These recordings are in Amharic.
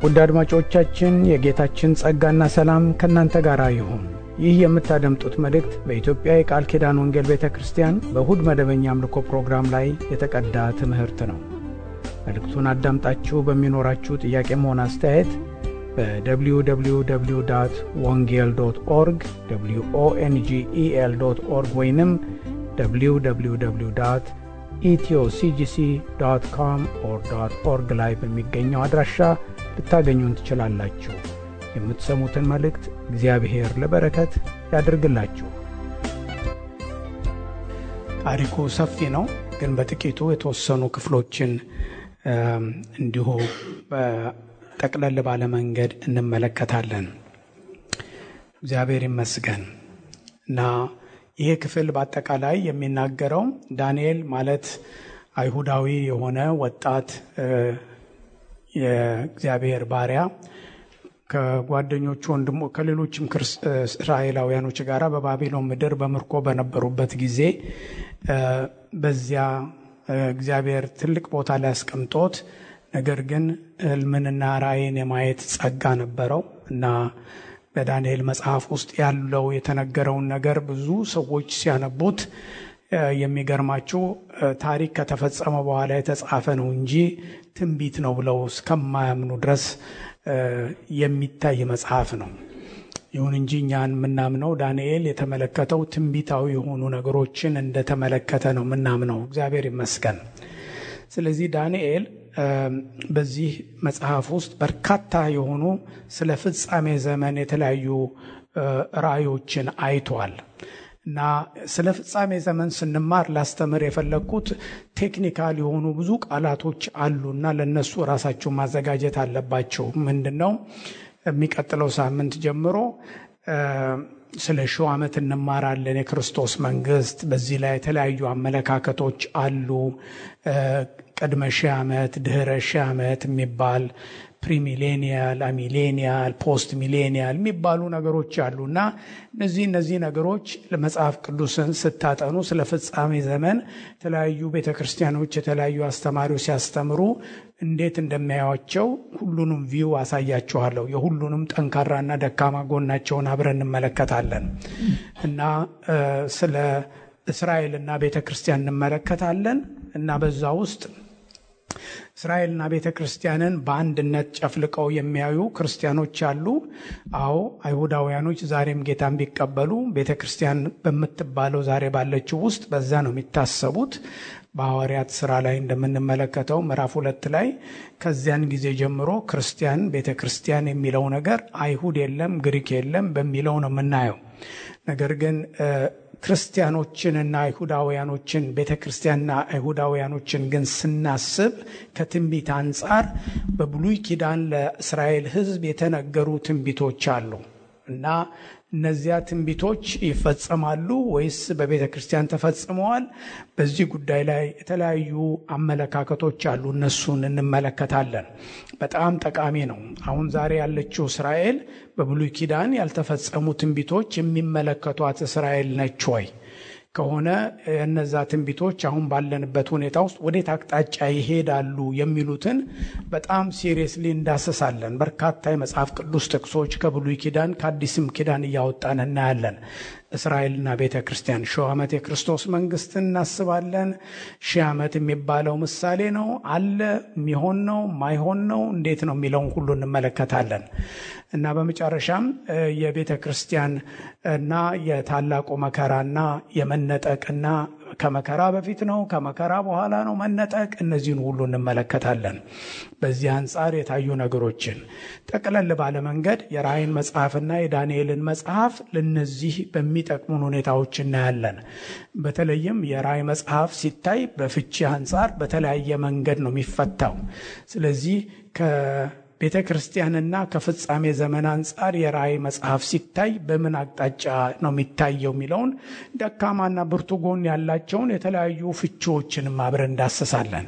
ውድ አድማጮቻችን የጌታችን ጸጋና ሰላም ከእናንተ ጋር ይሁን። ይህ የምታደምጡት መልእክት በኢትዮጵያ የቃል ኪዳን ወንጌል ቤተ ክርስቲያን በእሁድ መደበኛ አምልኮ ፕሮግራም ላይ የተቀዳ ትምህርት ነው። መልእክቱን አዳምጣችሁ በሚኖራችሁ ጥያቄም ሆነ አስተያየት በwww ወንጌል ዶት ኦርግ ኦንጌል ዶት ኦርግ ወይንም www ኢትዮሲጂሲ ዶት ኮም ኦር ዶት ኦርግ ላይ በሚገኘው አድራሻ ልታገኙን ትችላላችሁ። የምትሰሙትን መልእክት እግዚአብሔር ለበረከት ያድርግላችሁ። ታሪኩ ሰፊ ነው፣ ግን በጥቂቱ የተወሰኑ ክፍሎችን እንዲሁ ጠቅለል ባለ መንገድ እንመለከታለን። እግዚአብሔር ይመስገን እና ይሄ ክፍል በአጠቃላይ የሚናገረው ዳንኤል ማለት አይሁዳዊ የሆነ ወጣት የእግዚአብሔር ባሪያ ከጓደኞቹ ወንድሞ ከሌሎችም እስራኤላውያኖች ጋር በባቢሎን ምድር በምርኮ በነበሩበት ጊዜ በዚያ እግዚአብሔር ትልቅ ቦታ ላይ አስቀምጦት ነገር ግን ሕልምንና ራእይን የማየት ጸጋ ነበረው እና በዳንኤል መጽሐፍ ውስጥ ያለው የተነገረውን ነገር ብዙ ሰዎች ሲያነቡት የሚገርማችሁ ታሪክ ከተፈጸመ በኋላ የተጻፈ ነው እንጂ ትንቢት ነው ብለው እስከማያምኑ ድረስ የሚታይ መጽሐፍ ነው። ይሁን እንጂ እኛን የምናምነው ዳንኤል የተመለከተው ትንቢታዊ የሆኑ ነገሮችን እንደተመለከተ ነው የምናምነው። እግዚአብሔር ይመስገን። ስለዚህ ዳንኤል በዚህ መጽሐፍ ውስጥ በርካታ የሆኑ ስለ ፍጻሜ ዘመን የተለያዩ ራእዮችን አይቷል እና ስለ ፍጻሜ ዘመን ስንማር ላስተምር የፈለግኩት ቴክኒካል የሆኑ ብዙ ቃላቶች አሉ እና ለእነሱ ራሳቸው ማዘጋጀት አለባቸው። ምንድን ነው የሚቀጥለው ሳምንት ጀምሮ ስለ ሺው ዓመት እንማራለን። የክርስቶስ መንግስት በዚህ ላይ የተለያዩ አመለካከቶች አሉ። ቅድመ ሺህ ዓመት፣ ድህረ ሺህ ዓመት የሚባል ፕሪሚሌኒያል፣ አሚሌኒያል፣ ፖስት ሚሌኒያል የሚባሉ ነገሮች አሉ እና እነዚህ እነዚህ ነገሮች ለመጽሐፍ ቅዱስን ስታጠኑ ስለ ፍጻሜ ዘመን የተለያዩ ቤተ ክርስቲያኖች የተለያዩ አስተማሪዎች ሲያስተምሩ እንዴት እንደሚያዩቸው ሁሉንም ቪው አሳያችኋለሁ። የሁሉንም ጠንካራና ደካማ ጎናቸውን አብረን እንመለከታለን እና ስለ እስራኤልና ቤተ ክርስቲያን እንመለከታለን እና በዛ ውስጥ እስራኤልና ቤተ ክርስቲያንን በአንድነት ጨፍልቀው የሚያዩ ክርስቲያኖች አሉ። አዎ አይሁዳውያኖች ዛሬም ጌታን ቢቀበሉ ቤተ ክርስቲያን በምትባለው ዛሬ ባለችው ውስጥ በዛ ነው የሚታሰቡት። በሐዋርያት ስራ ላይ እንደምንመለከተው ምዕራፍ ሁለት ላይ ከዚያን ጊዜ ጀምሮ ክርስቲያን ቤተ ክርስቲያን የሚለው ነገር አይሁድ የለም ግሪክ የለም በሚለው ነው የምናየው። ነገር ግን ክርስቲያኖችንና አይሁዳውያኖችን ቤተ ክርስቲያንና አይሁዳውያኖችን ግን ስናስብ ከትንቢት አንጻር በብሉይ ኪዳን ለእስራኤል ሕዝብ የተነገሩ ትንቢቶች አሉ እና እነዚያ ትንቢቶች ይፈጸማሉ ወይስ በቤተ ክርስቲያን ተፈጽመዋል? በዚህ ጉዳይ ላይ የተለያዩ አመለካከቶች አሉ። እነሱን እንመለከታለን። በጣም ጠቃሚ ነው። አሁን ዛሬ ያለችው እስራኤል በብሉይ ኪዳን ያልተፈጸሙ ትንቢቶች የሚመለከቷት እስራኤል ነች ወይ? ከሆነ እነዛ ትንቢቶች አሁን ባለንበት ሁኔታ ውስጥ ወዴት አቅጣጫ ይሄዳሉ የሚሉትን በጣም ሲሪየስሊ እንዳስሳለን። በርካታ የመጽሐፍ ቅዱስ ጥቅሶች ከብሉይ ኪዳን ከአዲስም ኪዳን እያወጣን እናያለን። እስራኤልና ቤተ ክርስቲያን ሺህ ዓመት የክርስቶስ መንግስት እናስባለን። ሺህ ዓመት የሚባለው ምሳሌ ነው አለ የሚሆን ነው ማይሆን ነው እንዴት ነው የሚለውን ሁሉ እንመለከታለን እና በመጨረሻም የቤተ ክርስቲያን እና የታላቁ መከራና የመነጠቅና ከመከራ በፊት ነው ከመከራ በኋላ ነው መነጠቅ፣ እነዚህን ሁሉ እንመለከታለን። በዚህ አንጻር የታዩ ነገሮችን ጠቅለል ባለ መንገድ የራእይን መጽሐፍና የዳንኤልን መጽሐፍ ለነዚህ በሚጠቅሙን ሁኔታዎች እናያለን። በተለይም የራእይ መጽሐፍ ሲታይ በፍቺ አንጻር በተለያየ መንገድ ነው የሚፈታው። ስለዚህ ቤተ ክርስቲያንና ከፍጻሜ ዘመን አንጻር የራእይ መጽሐፍ ሲታይ በምን አቅጣጫ ነው የሚታየው የሚለውን ደካማና ብርቱ ጎን ያላቸውን የተለያዩ ፍቺዎችንም አብረን እንዳስሳለን።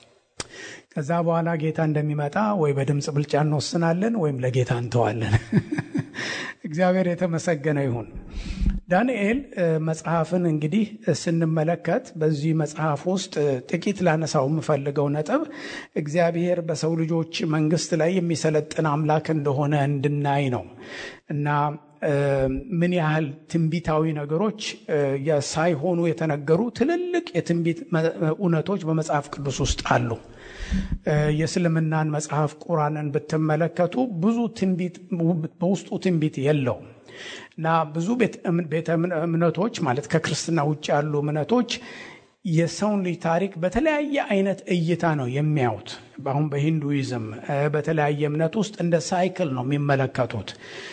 ከዛ በኋላ ጌታ እንደሚመጣ ወይ በድምፅ ብልጫ እንወስናለን ወይም ለጌታ እንተዋለን። እግዚአብሔር የተመሰገነ ይሁን ዳንኤል መጽሐፍን እንግዲህ ስንመለከት በዚህ መጽሐፍ ውስጥ ጥቂት ላነሳው የምፈልገው ነጥብ እግዚአብሔር በሰው ልጆች መንግስት ላይ የሚሰለጥን አምላክ እንደሆነ እንድናይ ነው እና ምን ያህል ትንቢታዊ ነገሮች ሳይሆኑ የተነገሩ ትልልቅ የትንቢት እውነቶች በመጽሐፍ ቅዱስ ውስጥ አሉ። የእስልምናን መጽሐፍ ቁራንን ብትመለከቱ ብዙ ትንቢት በውስጡ ትንቢት የለውም እና ብዙ ቤተ እምነቶች ማለት ከክርስትና ውጭ ያሉ እምነቶች የሰውን ልጅ ታሪክ በተለያየ አይነት እይታ ነው የሚያዩት። አሁን በሂንዱይዝም በተለያየ እምነት ውስጥ እንደ ሳይክል ነው የሚመለከቱት።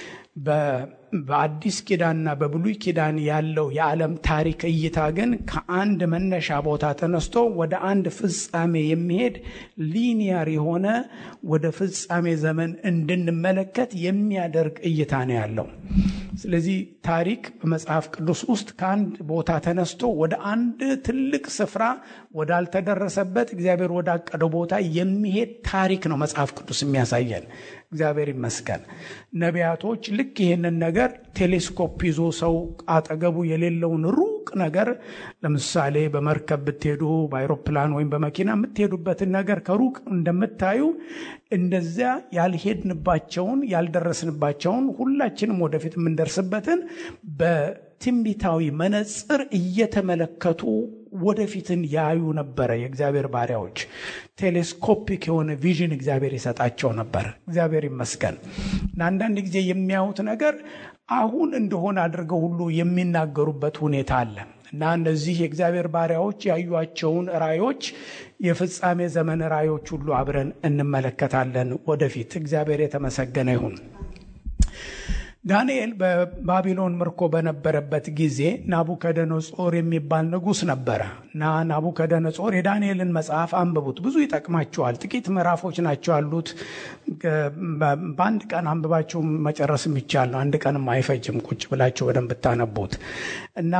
በአዲስ ኪዳንና በብሉይ ኪዳን ያለው የዓለም ታሪክ እይታ ግን ከአንድ መነሻ ቦታ ተነስቶ ወደ አንድ ፍጻሜ የሚሄድ ሊኒየር የሆነ ወደ ፍጻሜ ዘመን እንድንመለከት የሚያደርግ እይታ ነው ያለው። ስለዚህ ታሪክ በመጽሐፍ ቅዱስ ውስጥ ከአንድ ቦታ ተነስቶ ወደ አንድ ትልቅ ስፍራ ወዳልተደረሰበት እግዚአብሔር ወዳቀደው ቦታ የሚሄድ ታሪክ ነው መጽሐፍ ቅዱስ የሚያሳየን። እግዚአብሔር ይመስገን። ነቢያቶች ልክ ይህንን ነገር ቴሌስኮፕ ይዞ ሰው አጠገቡ የሌለውን ሩቅ ነገር ለምሳሌ በመርከብ ብትሄዱ፣ በአይሮፕላን ወይም በመኪና የምትሄዱበትን ነገር ከሩቅ እንደምታዩ እንደዚያ ያልሄድንባቸውን ያልደረስንባቸውን ሁላችንም ወደፊት የምንደርስበትን በትንቢታዊ መነጽር እየተመለከቱ ወደፊትን ያዩ ነበረ። የእግዚአብሔር ባሪያዎች ቴሌስኮፒክ የሆነ ቪዥን እግዚአብሔር ይሰጣቸው ነበር። እግዚአብሔር ይመስገን እና አንዳንድ ጊዜ የሚያዩት ነገር አሁን እንደሆነ አድርገው ሁሉ የሚናገሩበት ሁኔታ አለ እና እነዚህ የእግዚአብሔር ባሪያዎች ያዩቸውን ራዮች የፍጻሜ ዘመን ራዮች ሁሉ አብረን እንመለከታለን ወደፊት። እግዚአብሔር የተመሰገነ ይሁን። ዳንኤል በባቢሎን ምርኮ በነበረበት ጊዜ ናቡከደነጾር የሚባል ንጉሥ ነበረ እና ናቡከደነጾር የዳንኤልን መጽሐፍ አንብቡት፣ ብዙ ይጠቅማቸዋል። ጥቂት ምዕራፎች ናቸው ያሉት። በአንድ ቀን አንብባችሁ መጨረስ የሚቻል ነው። አንድ ቀንም አይፈጅም ቁጭ ብላችሁ በደንብ ብታነቡት እና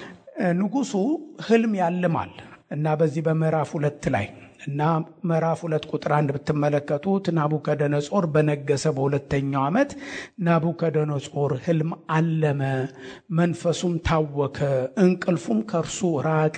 ንጉሱ ህልም ያልማል እና በዚህ በምዕራፍ ሁለት ላይ እና ምዕራፍ ሁለት ቁጥር አንድ ብትመለከቱት ናቡከደነጾር በነገሰ በሁለተኛው ዓመት ናቡከደነጾር ህልም አለመ፣ መንፈሱም ታወከ፣ እንቅልፉም ከእርሱ ራቀ።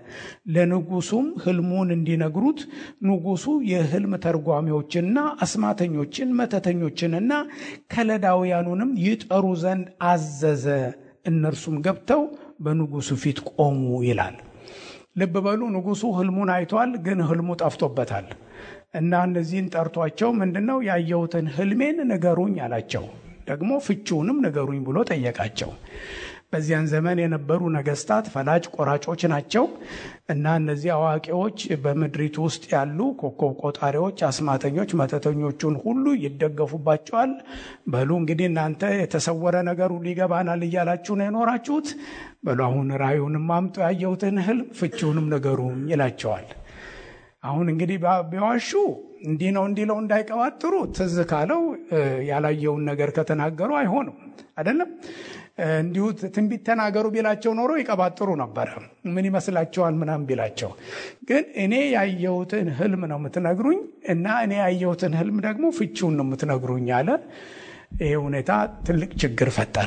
ለንጉሱም ህልሙን እንዲነግሩት ንጉሱ የህልም ተርጓሚዎችንና አስማተኞችን መተተኞችንና ከለዳውያኑንም ይጠሩ ዘንድ አዘዘ። እነርሱም ገብተው በንጉሱ ፊት ቆሙ ይላል። ልብ በሉ ንጉሱ ህልሙን አይቷል፣ ግን ህልሙ ጠፍቶበታል እና እነዚህን ጠርቷቸው ምንድን ነው ያየሁትን ህልሜን ንገሩኝ አላቸው። ደግሞ ፍቺውንም ንገሩኝ ብሎ ጠየቃቸው። በዚያን ዘመን የነበሩ ነገስታት ፈላጭ ቆራጮች ናቸው እና እነዚህ አዋቂዎች በምድሪቱ ውስጥ ያሉ ኮከብ ቆጣሪዎች፣ አስማተኞች፣ መተተኞቹን ሁሉ ይደገፉባቸዋል። በሉ እንግዲህ እናንተ የተሰወረ ነገር ሁሉ ይገባናል እያላችሁ ነው የኖራችሁት። በሉ አሁን ራእዩንም አምጡ፣ ያየሁትን ህልም ፍቺውንም ንገሩኝ ይላቸዋል። አሁን እንግዲህ ቢዋሹ እንዲህ ነው እንዲለው እንዳይቀባጥሩ ትዝ ካለው ያላየውን ነገር ከተናገሩ አይሆንም አይደለም። እንዲሁ ትንቢት ተናገሩ ቢላቸው ኖሮ ይቀባጥሩ ነበረ። ምን ይመስላቸዋል ምናምን ቢላቸው፣ ግን እኔ ያየሁትን ህልም ነው የምትነግሩኝ እና እኔ ያየሁትን ህልም ደግሞ ፍቺውን ነው የምትነግሩኝ አለ። ይሄ ሁኔታ ትልቅ ችግር ፈጠረ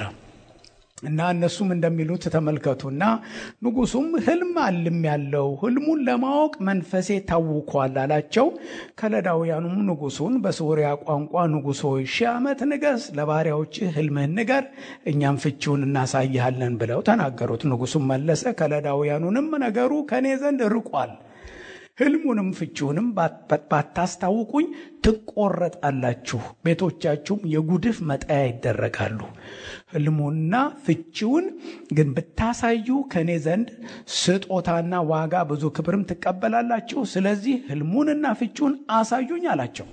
እና እነሱም እንደሚሉት ተመልከቱ እና ንጉሱም ህልም አልም ያለው ህልሙን ለማወቅ መንፈሴ ታውኳል አላቸው። ከለዳውያኑም ንጉሱን በሶርያ ቋንቋ ንጉሥ ሆይ ሺህ ዓመት ንገስ፣ ለባሪያዎች ህልምህን ንገር፣ እኛም ፍቺውን እናሳይሃለን ብለው ተናገሩት። ንጉሱም መለሰ፣ ከለዳውያኑንም ነገሩ ከእኔ ዘንድ ርቋል ህልሙንም ፍቺውንም ባታስታውቁኝ ትቆረጣላችሁ፣ ቤቶቻችሁም የጉድፍ መጣያ ይደረጋሉ። ህልሙና ፍቺውን ግን ብታሳዩ ከእኔ ዘንድ ስጦታና ዋጋ ብዙ ክብርም ትቀበላላችሁ። ስለዚህ ህልሙንና ፍቺውን አሳዩኝ አላቸው።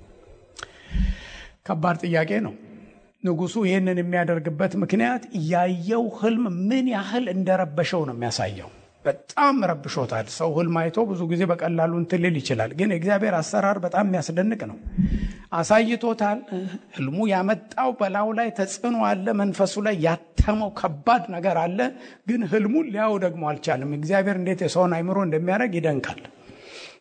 ከባድ ጥያቄ ነው። ንጉሱ ይህንን የሚያደርግበት ምክንያት ያየው ህልም ምን ያህል እንደረበሸው ነው የሚያሳየው። በጣም ረብሾታል። ሰው ህልም አይቶ ብዙ ጊዜ በቀላሉ እንትን ሊል ይችላል። ግን የእግዚአብሔር አሰራር በጣም የሚያስደንቅ ነው። አሳይቶታል። ህልሙ ያመጣው በላዩ ላይ ተጽዕኖ አለ። መንፈሱ ላይ ያተመው ከባድ ነገር አለ። ግን ህልሙን ሊያው ደግሞ አልቻለም። እግዚአብሔር እንዴት የሰውን አይምሮ እንደሚያደርግ ይደንቃል።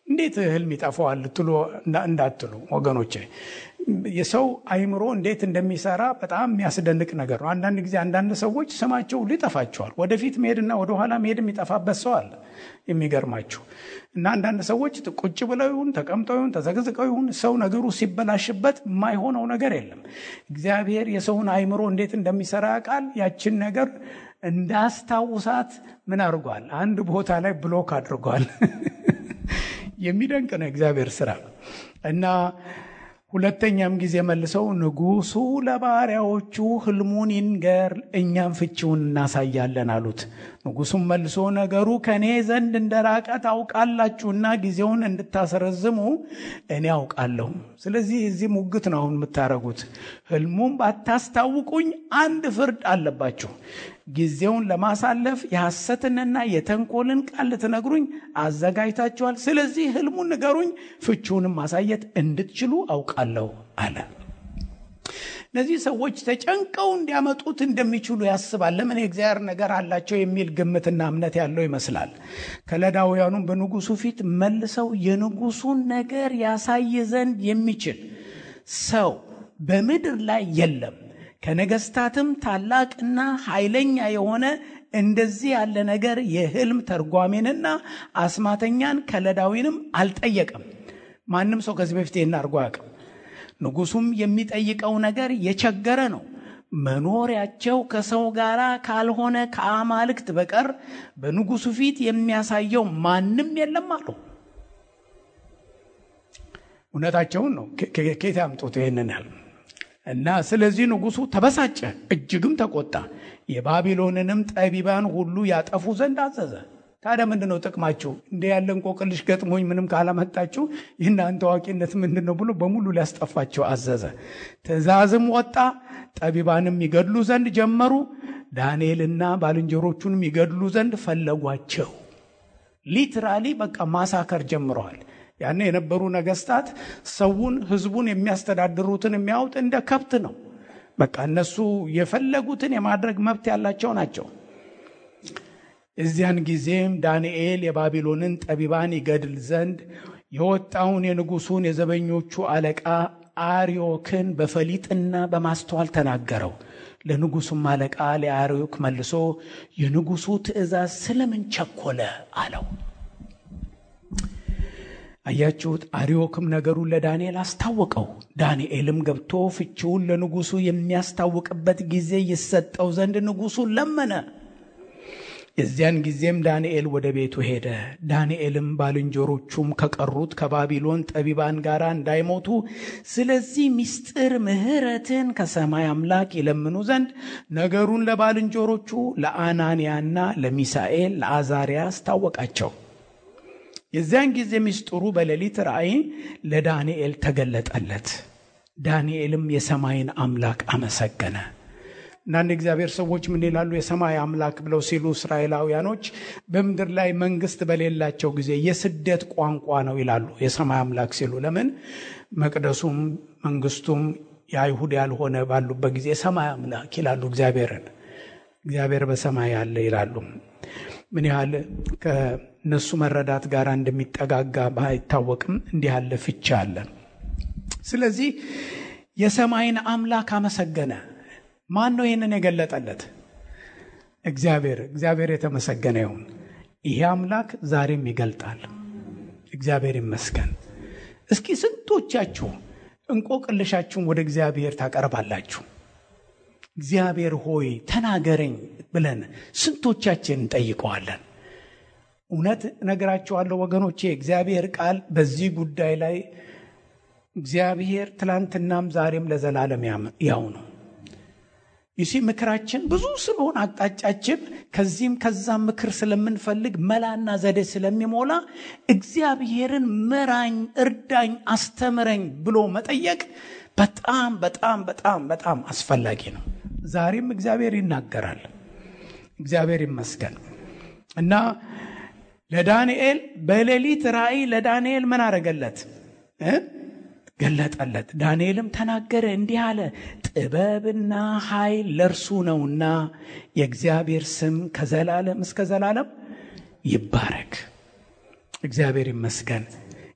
እንዴት ህልም ይጠፋዋል ልትሉ እንዳትሉ ወገኖቼ፣ የሰው አይምሮ እንዴት እንደሚሰራ በጣም የሚያስደንቅ ነገር ነው። አንዳንድ ጊዜ አንዳንድ ሰዎች ስማቸው ሁሉ ይጠፋቸዋል። ወደፊት መሄድና ወደኋላ መሄድ የሚጠፋበት ሰው አለ። የሚገርማችሁ እና አንዳንድ ሰዎች ቁጭ ብለው ይሁን ተቀምጠው ይሁን ተዘግዝቀው ይሁን ሰው ነገሩ ሲበላሽበት የማይሆነው ነገር የለም። እግዚአብሔር የሰውን አይምሮ እንዴት እንደሚሰራ ያውቃል። ያችን ነገር እንዳስታውሳት ምን አድርጓል? አንድ ቦታ ላይ ብሎክ አድርጓል። የሚደንቅ ነው እግዚአብሔር ስራ እና ሁለተኛም ጊዜ መልሰው ንጉሡ ለባሪያዎቹ ህልሙን ይንገር፣ እኛም ፍቺውን እናሳያለን አሉት። ንጉሡም መልሶ ነገሩ ከእኔ ዘንድ እንደራቀ ታውቃላችሁና ጊዜውን እንድታስረዝሙ እኔ አውቃለሁ። ስለዚህ እዚህ ሙግት ነው አሁን የምታደርጉት። ህልሙም ባታስታውቁኝ አንድ ፍርድ አለባችሁ። ጊዜውን ለማሳለፍ የሐሰትንና የተንኮልን ቃል ልትነግሩኝ አዘጋጅታችኋል። ስለዚህ ህልሙን ንገሩኝ፣ ፍቺውንም ማሳየት እንድትችሉ አውቃለሁ አለ። እነዚህ ሰዎች ተጨንቀው እንዲያመጡት እንደሚችሉ ያስባል። ለምን የእግዚአብሔር ነገር አላቸው የሚል ግምትና እምነት ያለው ይመስላል። ከለዳውያኑም በንጉሱ ፊት መልሰው የንጉሱን ነገር ያሳይ ዘንድ የሚችል ሰው በምድር ላይ የለም ከነገስታትም ታላቅና ኃይለኛ የሆነ እንደዚህ ያለ ነገር የህልም ተርጓሜንና አስማተኛን ከለዳዊንም አልጠየቀም። ማንም ሰው ከዚህ በፊት ይህን አድርጎ አያውቅም። ንጉሱም የሚጠይቀው ነገር የቸገረ ነው። መኖሪያቸው ከሰው ጋር ካልሆነ ከአማልክት በቀር በንጉሱ ፊት የሚያሳየው ማንም የለም አሉ። እውነታቸውን ነው። ኬት ያምጡት ይህንን ያህል እና ስለዚህ ንጉሱ ተበሳጨ፣ እጅግም ተቆጣ። የባቢሎንንም ጠቢባን ሁሉ ያጠፉ ዘንድ አዘዘ። ታዲያ ምንድን ነው ጥቅማችሁ? እንደ ያለ እንቆቅልሽ ገጥሞኝ ምንም ካላመጣችሁ የእናንተ አዋቂነት ምንድን ነው ብሎ በሙሉ ሊያስጠፋቸው አዘዘ። ትእዛዝም ወጣ። ጠቢባንም ይገድሉ ዘንድ ጀመሩ። ዳንኤልና ባልንጀሮቹንም ይገድሉ ዘንድ ፈለጓቸው። ሊትራሊ በቃ ማሳከር ጀምረዋል። ያኔ የነበሩ ነገስታት ሰውን ህዝቡን የሚያስተዳድሩትን የሚያዩት እንደ ከብት ነው። በቃ እነሱ የፈለጉትን የማድረግ መብት ያላቸው ናቸው። እዚያን ጊዜም ዳንኤል የባቢሎንን ጠቢባን ይገድል ዘንድ የወጣውን የንጉሱን የዘበኞቹ አለቃ አርዮክን በፈሊጥና በማስተዋል ተናገረው። ለንጉሱም አለቃ ለአርዮክ መልሶ የንጉሱ ትእዛዝ ስለምን ቸኮለ አለው። አያችሁት? አርዮክም ነገሩን ለዳንኤል አስታወቀው። ዳንኤልም ገብቶ ፍቺውን ለንጉሱ የሚያስታውቅበት ጊዜ ይሰጠው ዘንድ ንጉሱን ለመነ። የዚያን ጊዜም ዳንኤል ወደ ቤቱ ሄደ። ዳንኤልም ባልንጀሮቹም ከቀሩት ከባቢሎን ጠቢባን ጋር እንዳይሞቱ ስለዚህ ምስጢር ምሕረትን ከሰማይ አምላክ ይለምኑ ዘንድ ነገሩን ለባልንጀሮቹ ለአናንያና ለሚሳኤል ለአዛሪያ አስታወቃቸው። የዚያን ጊዜ ምስጢሩ በሌሊት ራእይ ለዳንኤል ተገለጠለት። ዳንኤልም የሰማይን አምላክ አመሰገነ። አንዳንድ እግዚአብሔር ሰዎች ምን ይላሉ? የሰማይ አምላክ ብለው ሲሉ እስራኤላውያኖች በምድር ላይ መንግስት በሌላቸው ጊዜ የስደት ቋንቋ ነው ይላሉ። የሰማይ አምላክ ሲሉ ለምን? መቅደሱም መንግስቱም የአይሁድ ያልሆነ ባሉበት ጊዜ የሰማይ አምላክ ይላሉ እግዚአብሔርን። እግዚአብሔር በሰማይ ያለ ይላሉ። ምን ያህል ከነሱ መረዳት ጋር እንደሚጠጋጋ ባይታወቅም እንዲህ ያለ ፍቻ አለ። ስለዚህ የሰማይን አምላክ አመሰገነ። ማን ነው ይህንን የገለጠለት? እግዚአብሔር። እግዚአብሔር የተመሰገነ ይሁን። ይሄ አምላክ ዛሬም ይገልጣል። እግዚአብሔር ይመስገን። እስኪ ስንቶቻችሁ እንቆቅልሻችሁን ወደ እግዚአብሔር ታቀርባላችሁ? እግዚአብሔር ሆይ ተናገረኝ ብለን ስንቶቻችን እንጠይቀዋለን? እውነት እነግራችኋለሁ ወገኖቼ፣ የእግዚአብሔር ቃል በዚህ ጉዳይ ላይ እግዚአብሔር ትላንትናም ዛሬም ለዘላለም ያው ነው። ይሲ ምክራችን ብዙ ስለሆነ አቅጣጫችን ከዚህም ከዛም ምክር ስለምንፈልግ መላና ዘዴ ስለሚሞላ እግዚአብሔርን ምራኝ፣ እርዳኝ፣ አስተምረኝ ብሎ መጠየቅ በጣም በጣም በጣም በጣም አስፈላጊ ነው። ዛሬም እግዚአብሔር ይናገራል። እግዚአብሔር ይመስገን እና ለዳንኤል በሌሊት ራእይ ለዳንኤል ምን አረገለት? ገለጠለት። ዳንኤልም ተናገረ እንዲህ አለ፣ ጥበብና ኃይል ለእርሱ ነውና የእግዚአብሔር ስም ከዘላለም እስከ ዘላለም ይባረክ። እግዚአብሔር ይመስገን።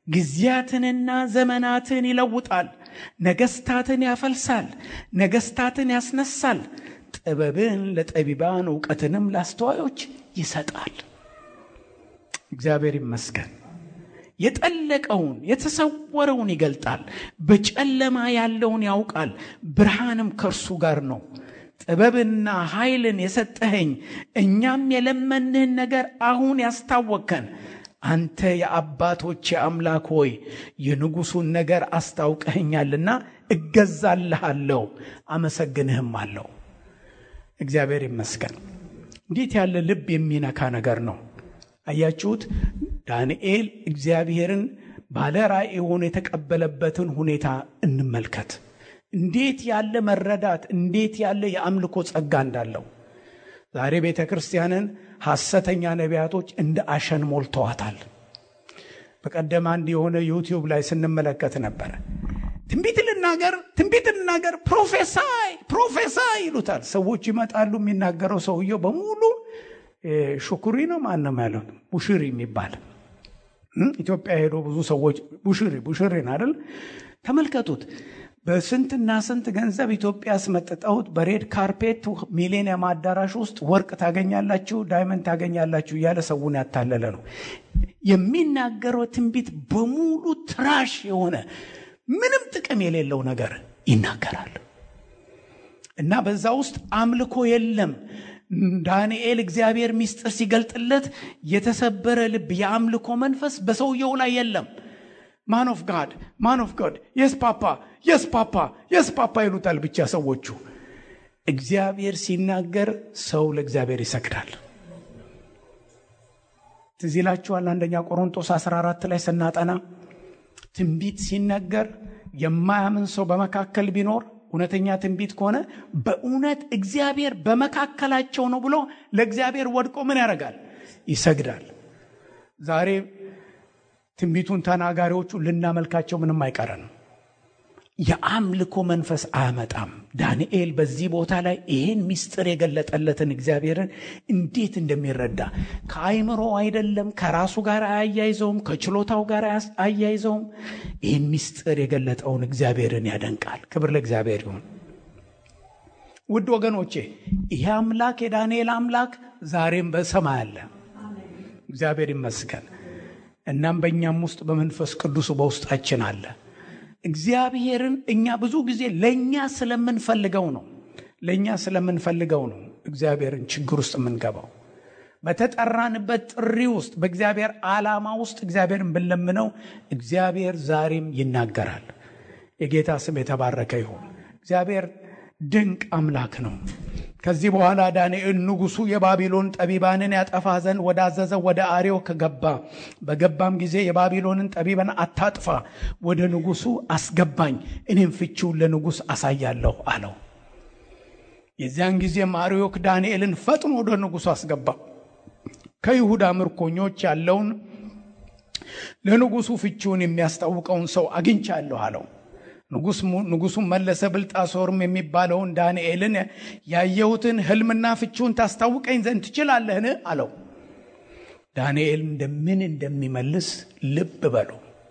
ጊዜያትንና ዘመናትን ይለውጣል። ነገስታትን ያፈልሳል፣ ነገስታትን ያስነሳል። ጥበብን ለጠቢባን እውቀትንም ለአስተዋዮች ይሰጣል። እግዚአብሔር ይመስገን። የጠለቀውን የተሰወረውን ይገልጣል። በጨለማ ያለውን ያውቃል፣ ብርሃንም ከእርሱ ጋር ነው። ጥበብና ኃይልን የሰጠኸኝ እኛም የለመንህን ነገር አሁን ያስታወከን አንተ የአባቶቼ አምላክ ሆይ የንጉሡን ነገር አስታውቀኸኛልና እገዛልሃለሁ፣ አመሰግንህም አለው። እግዚአብሔር ይመስገን። እንዴት ያለ ልብ የሚነካ ነገር ነው! አያችሁት? ዳንኤል እግዚአብሔርን ባለ ራእይ ሆኖ የተቀበለበትን ሁኔታ እንመልከት። እንዴት ያለ መረዳት፣ እንዴት ያለ የአምልኮ ጸጋ እንዳለው። ዛሬ ቤተ ክርስቲያንን ሐሰተኛ ነቢያቶች እንደ አሸን ሞልተዋታል። በቀደም አንድ የሆነ ዩቲዩብ ላይ ስንመለከት ነበረ። ትንቢት ልናገር፣ ትንቢት ልናገር፣ ፕሮፌሳይ ፕሮፌሳይ ይሉታል። ሰዎች ይመጣሉ። የሚናገረው ሰውየው በሙሉ ሹኩሪ ነው ማንም ያለው ቡሽሪ የሚባል ኢትዮጵያ ሄዶ ብዙ ሰዎች ቡሽሪ ቡሽሪን አይደል ተመልከቱት። በስንትና ስንት ገንዘብ ኢትዮጵያ አስመጥጠውት በሬድ ካርፔት ሚሌኒየም አዳራሽ ውስጥ ወርቅ ታገኛላችሁ፣ ዳይመንድ ታገኛላችሁ እያለ ሰውን ያታለለ ነው። የሚናገረው ትንቢት በሙሉ ትራሽ የሆነ ምንም ጥቅም የሌለው ነገር ይናገራል እና በዛ ውስጥ አምልኮ የለም። ዳንኤል እግዚአብሔር ሚስጥር ሲገልጥለት የተሰበረ ልብ የአምልኮ መንፈስ በሰውየው ላይ የለም። ማን ኦፍ ጋድ ማን ኦፍ ጋድ የስ ፓፓ የስ ፓፓ የስ ፓፓ ይሉታል ብቻ ሰዎቹ። እግዚአብሔር ሲናገር ሰው ለእግዚአብሔር ይሰግዳል። ትዝ ይላችኋል አንደኛ ቆሮንጦስ 14 ላይ ስናጠና ትንቢት ሲነገር የማያምን ሰው በመካከል ቢኖር እውነተኛ ትንቢት ከሆነ በእውነት እግዚአብሔር በመካከላቸው ነው ብሎ ለእግዚአብሔር ወድቆ ምን ያደርጋል? ይሰግዳል። ዛሬ ትንቢቱን ተናጋሪዎቹ ልናመልካቸው ምንም አይቀረንም። የአምልኮ መንፈስ አያመጣም። ዳንኤል በዚህ ቦታ ላይ ይህን ምስጢር የገለጠለትን እግዚአብሔርን እንዴት እንደሚረዳ ከአይምሮ አይደለም፣ ከራሱ ጋር አያይዘውም፣ ከችሎታው ጋር አያይዘውም። ይህን ምስጢር የገለጠውን እግዚአብሔርን ያደንቃል። ክብር ለእግዚአብሔር ይሁን። ውድ ወገኖቼ ይህ አምላክ የዳንኤል አምላክ ዛሬም በሰማይ አለ። እግዚአብሔር ይመስገን። እናም በእኛም ውስጥ በመንፈስ ቅዱሱ በውስጣችን አለ። እግዚአብሔርን እኛ ብዙ ጊዜ ለእኛ ስለምንፈልገው ነው ለእኛ ስለምንፈልገው ነው እግዚአብሔርን ችግር ውስጥ የምንገባው። በተጠራንበት ጥሪ ውስጥ በእግዚአብሔር ዓላማ ውስጥ እግዚአብሔርን ብንለምነው እግዚአብሔር ዛሬም ይናገራል። የጌታ ስም የተባረከ ይሁን። እግዚአብሔር ድንቅ አምላክ ነው። ከዚህ በኋላ ዳንኤል ንጉሡ የባቢሎን ጠቢባንን ያጠፋ ዘንድ ወዳዘዘው ወደ አርዮክ ገባ። በገባም ጊዜ የባቢሎንን ጠቢባን አታጥፋ፣ ወደ ንጉሡ አስገባኝ፣ እኔም ፍቺውን ለንጉሥ አሳያለሁ አለው። የዚያን ጊዜም አርዮክ ዳንኤልን ፈጥኖ ወደ ንጉሡ አስገባ። ከይሁዳ ምርኮኞች ያለውን ለንጉሡ ፍቺውን የሚያስታውቀውን ሰው አግኝቻለሁ አለው። ንጉሡም መለሰ፣ ብልጣሶርም የሚባለውን ዳንኤልን ያየሁትን ሕልምና ፍቺውን ታስታውቀኝ ዘንድ ትችላለህን? አለው። ዳንኤል እንደምን እንደሚመልስ ልብ በሉ።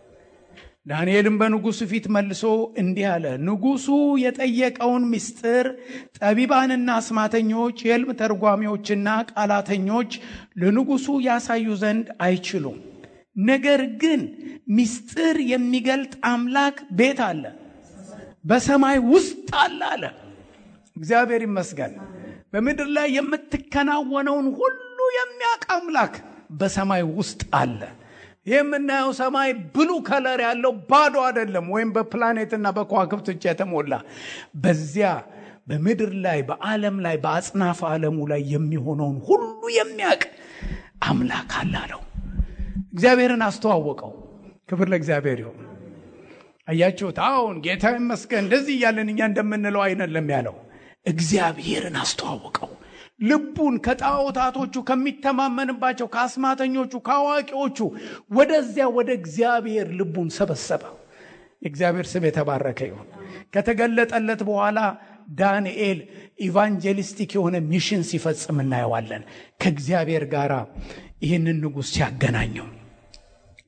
ዳንኤልም በንጉሡ ፊት መልሶ እንዲህ አለ። ንጉሡ የጠየቀውን ምስጢር ጠቢባንና አስማተኞች፣ የሕልም ተርጓሚዎችና ቃላተኞች ለንጉሡ ያሳዩ ዘንድ አይችሉም። ነገር ግን ምስጢር የሚገልጥ አምላክ ቤት አለ በሰማይ ውስጥ አለ አለ። እግዚአብሔር ይመስገን። በምድር ላይ የምትከናወነውን ሁሉ የሚያውቅ አምላክ በሰማይ ውስጥ አለ። ይህ የምናየው ሰማይ ብሉ ከለር ያለው ባዶ አይደለም፣ ወይም በፕላኔትና በከዋክብት ብቻ የተሞላ በዚያ በምድር ላይ በዓለም ላይ በአጽናፈ ዓለሙ ላይ የሚሆነውን ሁሉ የሚያውቅ አምላክ አለ አለው። እግዚአብሔርን አስተዋወቀው። ክብር ለእግዚአብሔር ይሁን። አያችሁት? አሁን ጌታ ይመስገን እንደዚህ እያለን እኛ እንደምንለው አይደለም ያለው። እግዚአብሔርን አስተዋወቀው። ልቡን ከጣዖታቶቹ ከሚተማመንባቸው ከአስማተኞቹ ከአዋቂዎቹ ወደዚያ ወደ እግዚአብሔር ልቡን ሰበሰበ። የእግዚአብሔር ስም የተባረከ ይሁን። ከተገለጠለት በኋላ ዳንኤል ኢቫንጀሊስቲክ የሆነ ሚሽን ሲፈጽም እናየዋለን። ከእግዚአብሔር ጋር ይህንን ንጉሥ ሲያገናኘው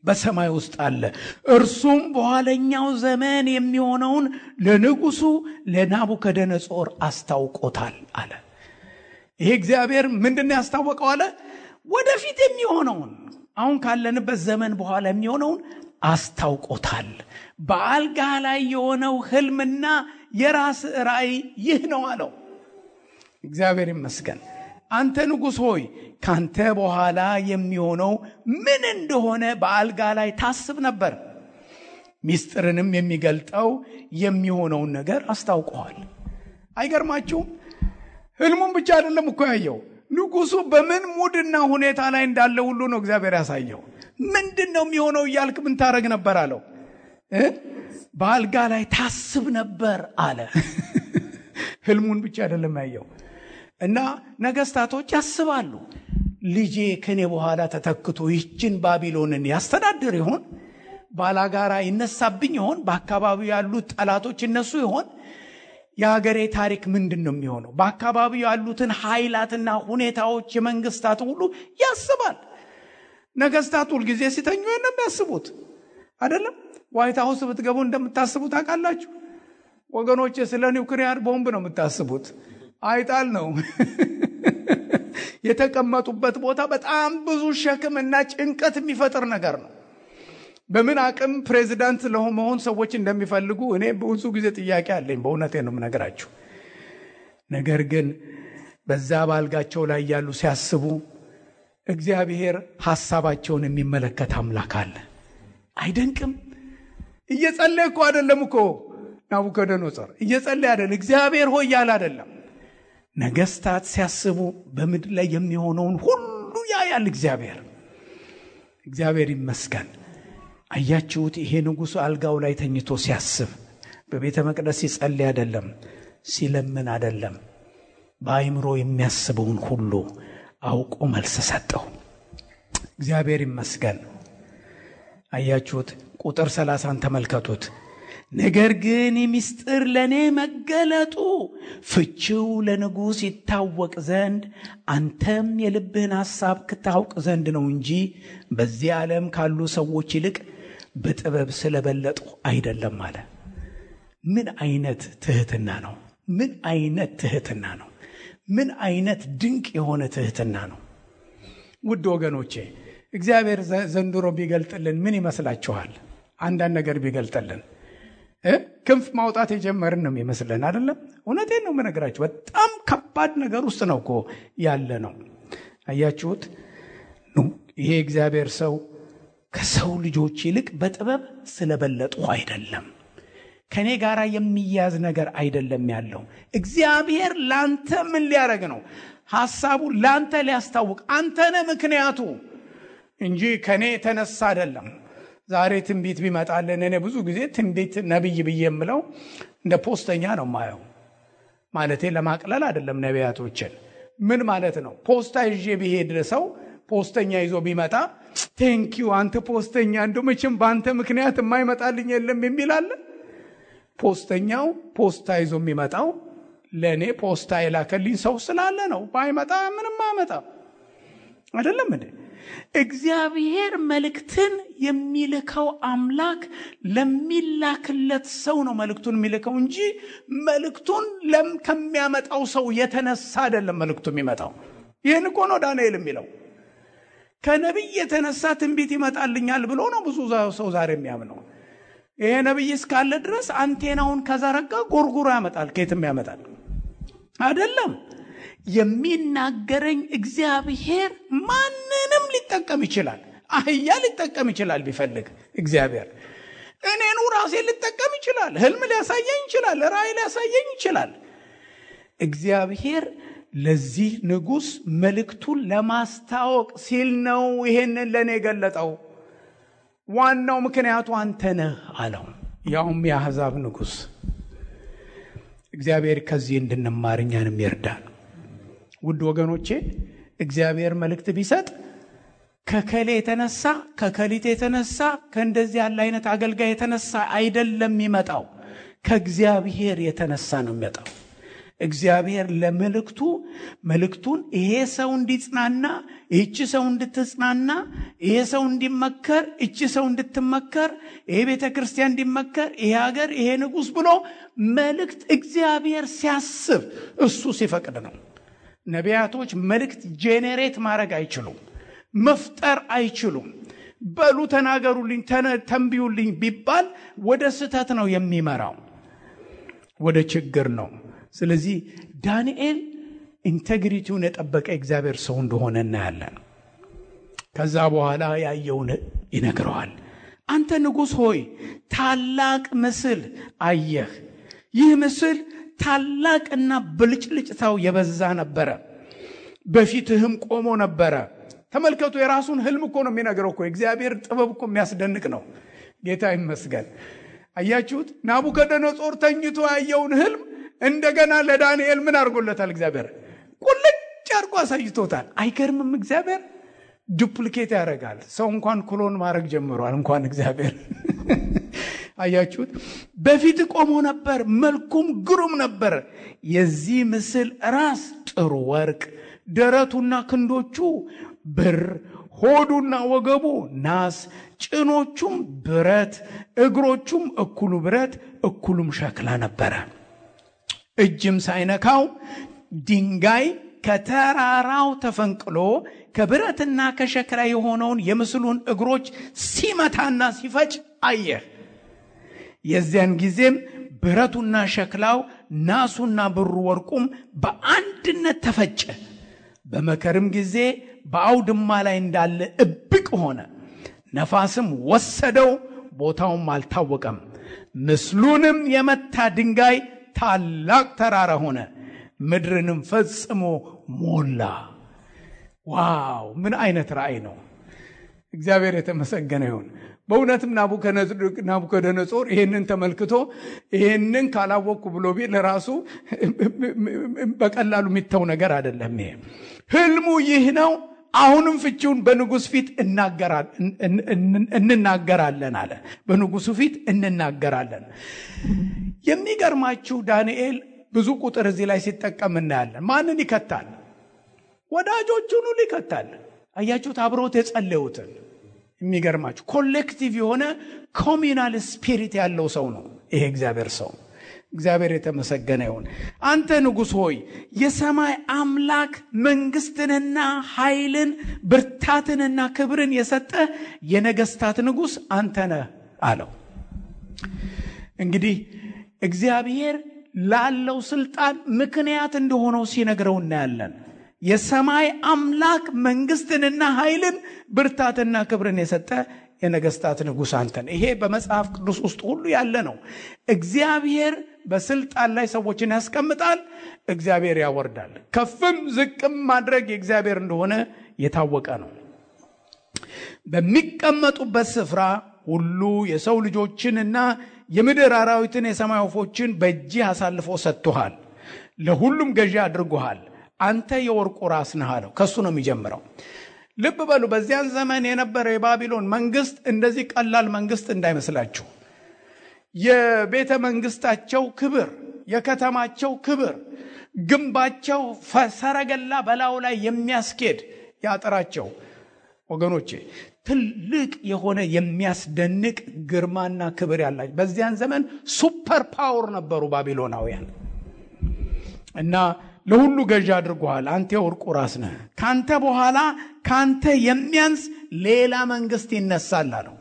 በሰማይ ውስጥ አለ። እርሱም በኋለኛው ዘመን የሚሆነውን ለንጉሱ ለናቡከደነጾር አስታውቆታል አለ። ይሄ እግዚአብሔር ምንድን ነው ያስታወቀው አለ? ወደፊት የሚሆነውን አሁን ካለንበት ዘመን በኋላ የሚሆነውን አስታውቆታል። በአልጋ ላይ የሆነው ህልምና የራስ ራእይ ይህ ነው አለው። እግዚአብሔር ይመስገን። አንተ ንጉሥ ሆይ ካንተ በኋላ የሚሆነው ምን እንደሆነ በአልጋ ላይ ታስብ ነበር። ሚስጥርንም የሚገልጠው የሚሆነውን ነገር አስታውቀዋል። አይገርማችሁም? ህልሙን ብቻ አይደለም እኮ ያየው ንጉሱ በምን ሙድና ሁኔታ ላይ እንዳለ ሁሉ ነው እግዚአብሔር ያሳየው። ምንድን ነው የሚሆነው እያልክ ምን ታደረግ ነበር አለው። በአልጋ ላይ ታስብ ነበር አለ። ህልሙን ብቻ አይደለም ያየው እና ነገስታቶች ያስባሉ። ልጄ ከኔ በኋላ ተተክቶ ይችን ባቢሎንን ያስተዳድር ይሆን? ባላጋራ ይነሳብኝ ይሆን? በአካባቢው ያሉት ጠላቶች ይነሱ ይሆን? የሀገሬ ታሪክ ምንድን ነው የሚሆነው? በአካባቢው ያሉትን ኃይላትና ሁኔታዎች የመንግስታት ሁሉ ያስባል። ነገስታት ሁልጊዜ ሲተኙ ነው የሚያስቡት አይደለም? ዋይት ሀውስ ብትገቡ እንደምታስቡት ታውቃላችሁ ወገኖች። ስለ ኒውክሊያር ቦምብ ነው የምታስቡት። አይጣል ነው የተቀመጡበት ቦታ በጣም ብዙ ሸክም እና ጭንቀት የሚፈጥር ነገር ነው። በምን አቅም ፕሬዚዳንት ለመሆን ሰዎች እንደሚፈልጉ እኔ ብዙ ጊዜ ጥያቄ አለኝ። በእውነቴ ነው የምነግራችሁ። ነገር ግን በዛ ባልጋቸው ላይ ያሉ ሲያስቡ እግዚአብሔር ሐሳባቸውን የሚመለከት አምላክ አለ። አይደንቅም? እየጸለየ እኮ አይደለም እኮ ናቡከደነጾር እየጸለየ አይደለም። እግዚአብሔር ሆይ ያለ አይደለም። ነገስታት ሲያስቡ በምድር ላይ የሚሆነውን ሁሉ ያያል እግዚአብሔር። እግዚአብሔር ይመስገን። አያችሁት? ይሄ ንጉሡ አልጋው ላይ ተኝቶ ሲያስብ በቤተ መቅደስ ሲጸልይ አይደለም፣ ሲለምን አይደለም። በአይምሮ የሚያስበውን ሁሉ አውቆ መልስ ሰጠው። እግዚአብሔር ይመስገን። አያችሁት? ቁጥር ሰላሳን ተመልከቱት። ነገር ግን ምስጢር ለእኔ መገለጡ ፍቺው ለንጉሥ ይታወቅ ዘንድ አንተም የልብህን ሐሳብ ክታውቅ ዘንድ ነው እንጂ በዚህ ዓለም ካሉ ሰዎች ይልቅ በጥበብ ስለበለጡ አይደለም አለ። ምን አይነት ትህትና ነው! ምን አይነት ትህትና ነው! ምን አይነት ድንቅ የሆነ ትህትና ነው! ውድ ወገኖቼ እግዚአብሔር ዘንድሮ ቢገልጥልን ምን ይመስላችኋል? አንዳንድ ነገር ቢገልጥልን ክንፍ ማውጣት የጀመርን ነው የሚመስለን አይደለም። እውነቴን ነው የምነግራችሁ። በጣም ከባድ ነገር ውስጥ ነው እኮ ያለ ነው። አያችሁት? ይሄ እግዚአብሔር ሰው ከሰው ልጆች ይልቅ በጥበብ ስለበለጡ አይደለም፣ ከእኔ ጋር የሚያዝ ነገር አይደለም ያለው። እግዚአብሔር ላንተ ምን ሊያደርግ ነው? ሐሳቡ ላንተ ሊያስታውቅ አንተነ ምክንያቱ እንጂ ከእኔ የተነሳ አይደለም። ዛሬ ትንቢት ቢመጣልን እኔ ብዙ ጊዜ ትንቢት ነቢይ ብዬ የምለው እንደ ፖስተኛ ነው ማየው። ማለቴ ለማቅለል አይደለም። ነቢያቶችን ምን ማለት ነው? ፖስታ ይዤ ቢሄድ ሰው ፖስተኛ ይዞ ቢመጣ ቴንኪዩ አንተ ፖስተኛ፣ እንደ መቼም በአንተ ምክንያት የማይመጣልኝ የለም የሚል አለ። ፖስተኛው ፖስታ ይዞ የሚመጣው ለእኔ ፖስታ የላከልኝ ሰው ስላለ ነው። ባይመጣ ምንም አመጣ አይደለም እንዴ? እግዚአብሔር መልእክትን የሚልከው አምላክ ለሚላክለት ሰው ነው መልእክቱን የሚልከው እንጂ መልእክቱን ለም ከሚያመጣው ሰው የተነሳ አይደለም መልእክቱ የሚመጣው። ይህን እኮ ነው ዳንኤል የሚለው። ከነቢይ የተነሳ ትንቢት ይመጣልኛል ብሎ ነው ብዙ ሰው ዛሬ የሚያምነው። ይሄ ነቢይ እስካለ ድረስ አንቴናውን ከዘረጋ ጎርጉሮ ያመጣል። ከየትም ያመጣል አይደለም። የሚናገረኝ እግዚአብሔር ማንንም ሊጠቀም ይችላል። አህያ ሊጠቀም ይችላል ቢፈልግ እግዚአብሔር። እኔኑ ራሴ ሊጠቀም ይችላል። ህልም ሊያሳየኝ ይችላል። ራእይ ሊያሳየኝ ይችላል። እግዚአብሔር ለዚህ ንጉሥ መልእክቱን ለማስታወቅ ሲል ነው ይሄንን ለእኔ የገለጠው። ዋናው ምክንያቱ አንተ ነህ አለው። ያውም የአሕዛብ ንጉሥ። እግዚአብሔር ከዚህ እንድንማር እኛንም ይርዳል። ውድ ወገኖቼ እግዚአብሔር መልእክት ቢሰጥ ከከሌ የተነሳ ከከሊት የተነሳ ከእንደዚህ ያለ አይነት አገልጋይ የተነሳ አይደለም የሚመጣው፣ ከእግዚአብሔር የተነሳ ነው የሚመጣው። እግዚአብሔር ለመልእክቱ መልእክቱን ይሄ ሰው እንዲጽናና፣ ይህቺ ሰው እንድትጽናና፣ ይሄ ሰው እንዲመከር፣ እቺ ሰው እንድትመከር፣ ይሄ ቤተ ክርስቲያን እንዲመከር፣ ይሄ ሀገር፣ ይሄ ንጉሥ ብሎ መልእክት እግዚአብሔር ሲያስብ እሱ ሲፈቅድ ነው። ነቢያቶች መልእክት ጄኔሬት ማድረግ አይችሉም፣ መፍጠር አይችሉም። በሉ ተናገሩልኝ፣ ተንብዩልኝ ቢባል ወደ ስህተት ነው የሚመራው፣ ወደ ችግር ነው። ስለዚህ ዳንኤል ኢንቴግሪቲውን የጠበቀ እግዚአብሔር ሰው እንደሆነ እናያለን። ከዛ በኋላ ያየውን ይነግረዋል። አንተ ንጉሥ ሆይ ታላቅ ምስል አየህ። ይህ ምስል ታላቅና ብልጭልጭታው የበዛ ነበረ፣ በፊትህም ቆሞ ነበረ። ተመልከቱ፣ የራሱን ህልም እኮ ነው የሚነግረው እኮ። እግዚአብሔር ጥበብ እኮ የሚያስደንቅ ነው። ጌታ ይመስገን። አያችሁት? ናቡከደነጾር ተኝቶ ያየውን ህልም እንደገና ለዳንኤል ምን አድርጎለታል? እግዚአብሔር ቁልጭ አድርጎ አሳይቶታል። አይገርምም? እግዚአብሔር ዱፕሊኬት ያደርጋል። ሰው እንኳን ክሎን ማድረግ ጀምሯል። እንኳን እግዚአብሔር አያችሁት? በፊት ቆሞ ነበር፣ መልኩም ግሩም ነበር። የዚህ ምስል ራስ ጥሩ ወርቅ፣ ደረቱና ክንዶቹ ብር፣ ሆዱና ወገቡ ናስ፣ ጭኖቹም ብረት፣ እግሮቹም እኩሉ ብረት እኩሉም ሸክላ ነበረ። እጅም ሳይነካው ድንጋይ ከተራራው ተፈንቅሎ ከብረትና ከሸክላ የሆነውን የምስሉን እግሮች ሲመታና ሲፈጭ አየህ። የዚያን ጊዜም ብረቱና ሸክላው ናሱና ብሩ ወርቁም በአንድነት ተፈጨ። በመከርም ጊዜ በአውድማ ላይ እንዳለ እብቅ ሆነ። ነፋስም ወሰደው፣ ቦታውም አልታወቀም። ምስሉንም የመታ ድንጋይ ታላቅ ተራራ ሆነ፣ ምድርንም ፈጽሞ ሞላ። ዋው! ምን አይነት ራእይ ነው! እግዚአብሔር የተመሰገነ ይሁን። በእውነትም ናቡከደነጾር ይህንን ተመልክቶ ይህንን ካላወቅኩ ብሎ ቢል ለራሱ በቀላሉ የሚተው ነገር አይደለም። ይሄ ህልሙ ይህ ነው። አሁንም ፍቺውን በንጉሥ ፊት እንናገራለን አለ። በንጉሱ ፊት እንናገራለን። የሚገርማችሁ ዳንኤል ብዙ ቁጥር እዚህ ላይ ሲጠቀም እናያለን። ማንን ይከታል? ወዳጆቹን ሁሉ ይከታል። አያችሁት? አብሮት የጸለዩትን የሚገርማችሁ ኮሌክቲቭ የሆነ ኮሚናል ስፒሪት ያለው ሰው ነው ይሄ እግዚአብሔር ሰው። እግዚአብሔር የተመሰገነ ይሁን። አንተ ንጉሥ ሆይ የሰማይ አምላክ መንግስትንና ኃይልን ብርታትንና ክብርን የሰጠ የነገስታት ንጉሥ አንተ ነህ አለው። እንግዲህ እግዚአብሔር ላለው ስልጣን ምክንያት እንደሆነው ሲነግረው እናያለን። የሰማይ አምላክ መንግስትንና ኃይልን ብርታትና ክብርን የሰጠ የነገስታት ንጉሥ አንተን። ይሄ በመጽሐፍ ቅዱስ ውስጥ ሁሉ ያለ ነው። እግዚአብሔር በስልጣን ላይ ሰዎችን ያስቀምጣል፣ እግዚአብሔር ያወርዳል። ከፍም ዝቅም ማድረግ የእግዚአብሔር እንደሆነ የታወቀ ነው። በሚቀመጡበት ስፍራ ሁሉ የሰው ልጆችንና የምድር አራዊትን የሰማይ ወፎችን በእጅህ አሳልፎ ሰጥቶሃል፣ ለሁሉም ገዢ አድርጎሃል። አንተ የወርቁ ራስ ነህ አለው። ከሱ ነው የሚጀምረው። ልብ በሉ። በዚያን ዘመን የነበረ የባቢሎን መንግስት እንደዚህ ቀላል መንግስት እንዳይመስላችሁ። የቤተ መንግስታቸው ክብር፣ የከተማቸው ክብር፣ ግንባቸው ሰረገላ በላዩ ላይ የሚያስኬድ ያጥራቸው ወገኖቼ ትልቅ የሆነ የሚያስደንቅ ግርማና ክብር ያላቸው በዚያን ዘመን ሱፐር ፓወር ነበሩ ባቢሎናውያን እና ለሁሉ ገዢ አድርጎሃል። አንተ የወርቁ ራስ ነህ። ካንተ በኋላ ካንተ የሚያንስ ሌላ መንግስት ይነሳል አለው።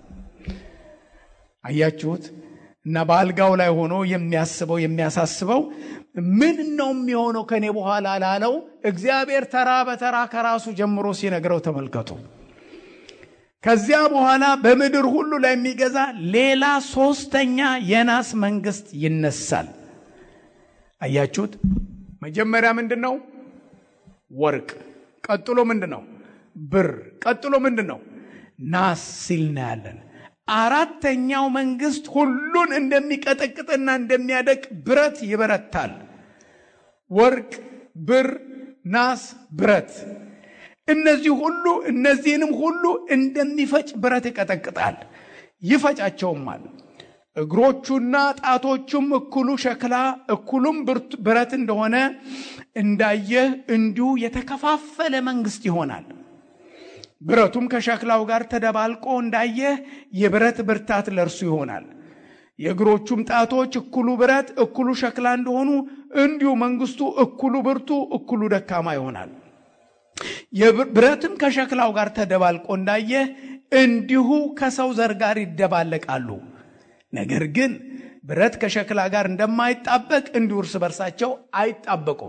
አያችሁት? እና በአልጋው ላይ ሆኖ የሚያስበው የሚያሳስበው ምን ነው የሚሆነው ከኔ በኋላ ላለው እግዚአብሔር ተራ በተራ ከራሱ ጀምሮ ሲነግረው ተመልከቱ። ከዚያ በኋላ በምድር ሁሉ ላይ የሚገዛ ሌላ ሶስተኛ የናስ መንግስት ይነሳል። አያችሁት? መጀመሪያ ምንድን ነው? ወርቅ። ቀጥሎ ምንድን ነው? ብር። ቀጥሎ ምንድን ነው? ናስ ሲል እናያለን። አራተኛው መንግስት ሁሉን እንደሚቀጠቅጥና እንደሚያደቅ ብረት ይበረታል። ወርቅ፣ ብር፣ ናስ፣ ብረት እነዚህ ሁሉ እነዚህንም ሁሉ እንደሚፈጭ ብረት ይቀጠቅጣል፣ ይፈጫቸውማል። እግሮቹና ጣቶቹም እኩሉ ሸክላ እኩሉም ብረት እንደሆነ እንዳየህ እንዲሁ የተከፋፈለ መንግስት ይሆናል። ብረቱም ከሸክላው ጋር ተደባልቆ እንዳየህ የብረት ብርታት ለእርሱ ይሆናል። የእግሮቹም ጣቶች እኩሉ ብረት እኩሉ ሸክላ እንደሆኑ እንዲሁ መንግስቱ እኩሉ ብርቱ እኩሉ ደካማ ይሆናል። ብረትም ከሸክላው ጋር ተደባልቆ እንዳየህ እንዲሁ ከሰው ዘር ጋር ይደባለቃሉ። ነገር ግን ብረት ከሸክላ ጋር እንደማይጣበቅ እንዲሁ እርስ በርሳቸው አይጣበቁም።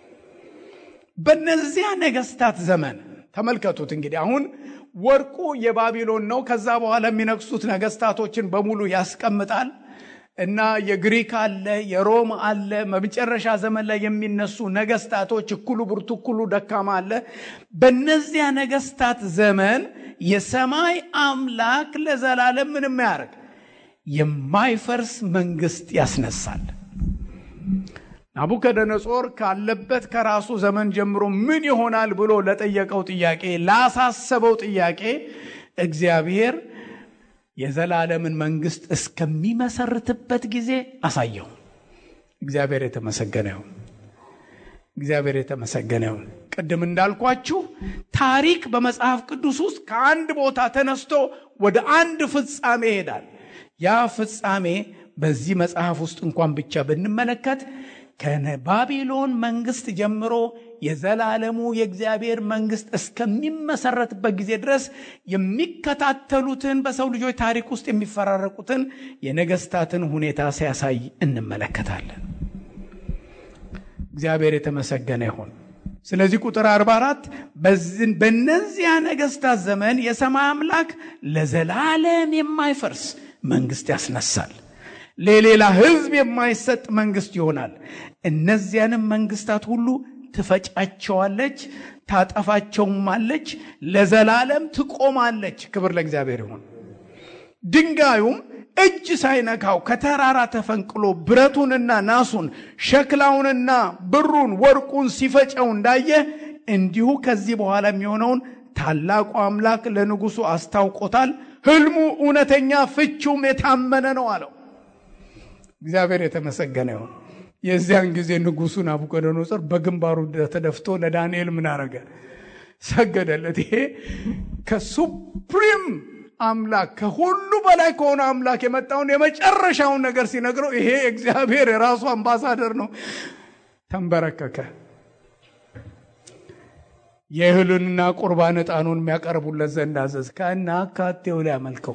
በነዚያ ነገስታት ዘመን ተመልከቱት እንግዲህ አሁን ወርቁ የባቢሎን ነው። ከዛ በኋላ የሚነግሱት ነገስታቶችን በሙሉ ያስቀምጣል እና የግሪክ አለ፣ የሮም አለ። በመጨረሻ ዘመን ላይ የሚነሱ ነገስታቶች እኩሉ ብርቱ፣ እኩሉ ደካማ አለ። በነዚያ ነገስታት ዘመን የሰማይ አምላክ ለዘላለም ምንም ያደርግ የማይፈርስ መንግስት ያስነሳል። ናቡከደነጾር ካለበት ከራሱ ዘመን ጀምሮ ምን ይሆናል ብሎ ለጠየቀው ጥያቄ ላሳሰበው ጥያቄ እግዚአብሔር የዘላለምን መንግስት እስከሚመሰርትበት ጊዜ አሳየው። እግዚአብሔር የተመሰገነ ይሁን። እግዚአብሔር የተመሰገነ ይሁን። ቅድም እንዳልኳችሁ ታሪክ በመጽሐፍ ቅዱስ ውስጥ ከአንድ ቦታ ተነስቶ ወደ አንድ ፍጻሜ ይሄዳል። ያ ፍጻሜ በዚህ መጽሐፍ ውስጥ እንኳን ብቻ ብንመለከት ከባቢሎን መንግስት ጀምሮ የዘላለሙ የእግዚአብሔር መንግስት እስከሚመሰረትበት ጊዜ ድረስ የሚከታተሉትን በሰው ልጆች ታሪክ ውስጥ የሚፈራረቁትን የነገስታትን ሁኔታ ሲያሳይ እንመለከታለን። እግዚአብሔር የተመሰገነ ይሁን። ስለዚህ ቁጥር 44 በእነዚያ ነገስታት ዘመን የሰማይ አምላክ ለዘላለም የማይፈርስ መንግስት ያስነሳል። ለሌላ ህዝብ የማይሰጥ መንግስት ይሆናል። እነዚያንም መንግስታት ሁሉ ትፈጫቸዋለች፣ ታጠፋቸውማለች፣ ለዘላለም ትቆማለች። ክብር ለእግዚአብሔር ይሁን። ድንጋዩም እጅ ሳይነካው ከተራራ ተፈንቅሎ ብረቱንና ናሱን ሸክላውንና ብሩን ወርቁን ሲፈጨው እንዳየ እንዲሁ ከዚህ በኋላ የሚሆነውን ታላቁ አምላክ ለንጉሱ አስታውቆታል። ህልሙ እውነተኛ፣ ፍቺውም የታመነ ነው አለው። እግዚአብሔር የተመሰገነ ይሁን። የዚያን ጊዜ ንጉሱ ናቡከደነጾር በግንባሩ ተደፍቶ ለዳንኤል ምን አረገ? ሰገደለት። ይሄ ከሱፕሪም አምላክ ከሁሉ በላይ ከሆነ አምላክ የመጣውን የመጨረሻውን ነገር ሲነግረው ይሄ እግዚአብሔር የራሱ አምባሳደር ነው። ተንበረከከ። የእህሉንና ቁርባን ዕጣኑን የሚያቀርቡለት ዘንድ አዘዝ ከና አካቴው ሊያመልከው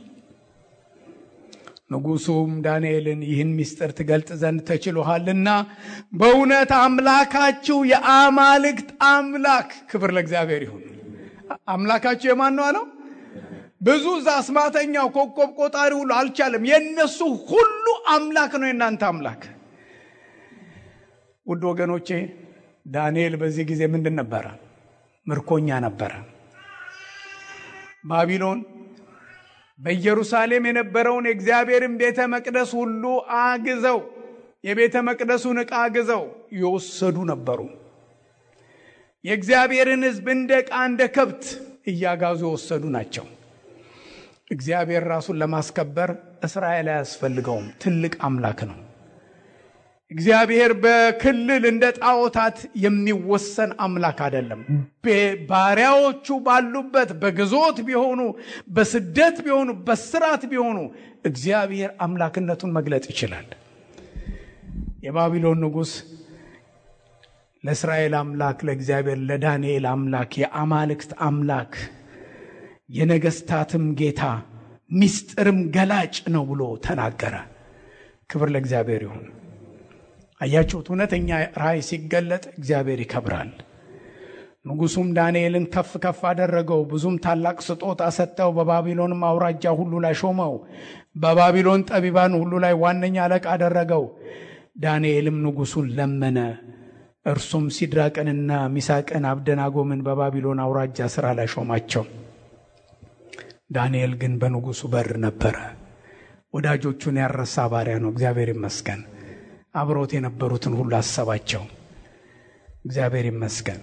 ንጉሱም ዳንኤልን ይህን ምስጢር ትገልጥ ዘንድ ተችሎሃልና በእውነት አምላካችሁ የአማልክት አምላክ ክብር ለእግዚአብሔር ይሁን። አምላካችሁ የማን ነው አለው? ብዙ እዛ አስማተኛው ኮከብ ቆጣሪ ሁሉ አልቻለም። የእነሱ ሁሉ አምላክ ነው የእናንተ አምላክ። ውድ ወገኖቼ ዳንኤል በዚህ ጊዜ ምንድን ነበረ? ምርኮኛ ነበረ። ባቢሎን በኢየሩሳሌም የነበረውን የእግዚአብሔርን ቤተ መቅደስ ሁሉ አግዘው የቤተ መቅደሱን ዕቃ አግዘው የወሰዱ ነበሩ። የእግዚአብሔርን ሕዝብ እንደ ዕቃ እንደ ከብት እያጋዙ የወሰዱ ናቸው። እግዚአብሔር ራሱን ለማስከበር እስራኤል አያስፈልገውም። ትልቅ አምላክ ነው። እግዚአብሔር በክልል እንደ ጣዖታት የሚወሰን አምላክ አይደለም። ባሪያዎቹ ባሉበት በግዞት ቢሆኑ፣ በስደት ቢሆኑ፣ በስራት ቢሆኑ እግዚአብሔር አምላክነቱን መግለጥ ይችላል። የባቢሎን ንጉሥ ለእስራኤል አምላክ ለእግዚአብሔር ለዳንኤል አምላክ የአማልክት አምላክ የነገስታትም ጌታ ምስጢርም ገላጭ ነው ብሎ ተናገረ። ክብር ለእግዚአብሔር ይሁን። አያችሁት? እውነተኛ ራእይ ሲገለጥ እግዚአብሔር ይከብራል። ንጉሱም ዳንኤልን ከፍ ከፍ አደረገው፣ ብዙም ታላቅ ስጦታ ሰጠው። በባቢሎንም አውራጃ ሁሉ ላይ ሾመው፣ በባቢሎን ጠቢባን ሁሉ ላይ ዋነኛ አለቃ አደረገው። ዳንኤልም ንጉሱን ለመነ። እርሱም ሲድራቅንና ሚሳቅን አብደናጎምን በባቢሎን አውራጃ ስራ ላይ ሾማቸው። ዳንኤል ግን በንጉሱ በር ነበረ። ወዳጆቹን ያረሳ ባሪያ ነው። እግዚአብሔር ይመስገን። አብሮት የነበሩትን ሁሉ አሰባቸው። እግዚአብሔር ይመስገን።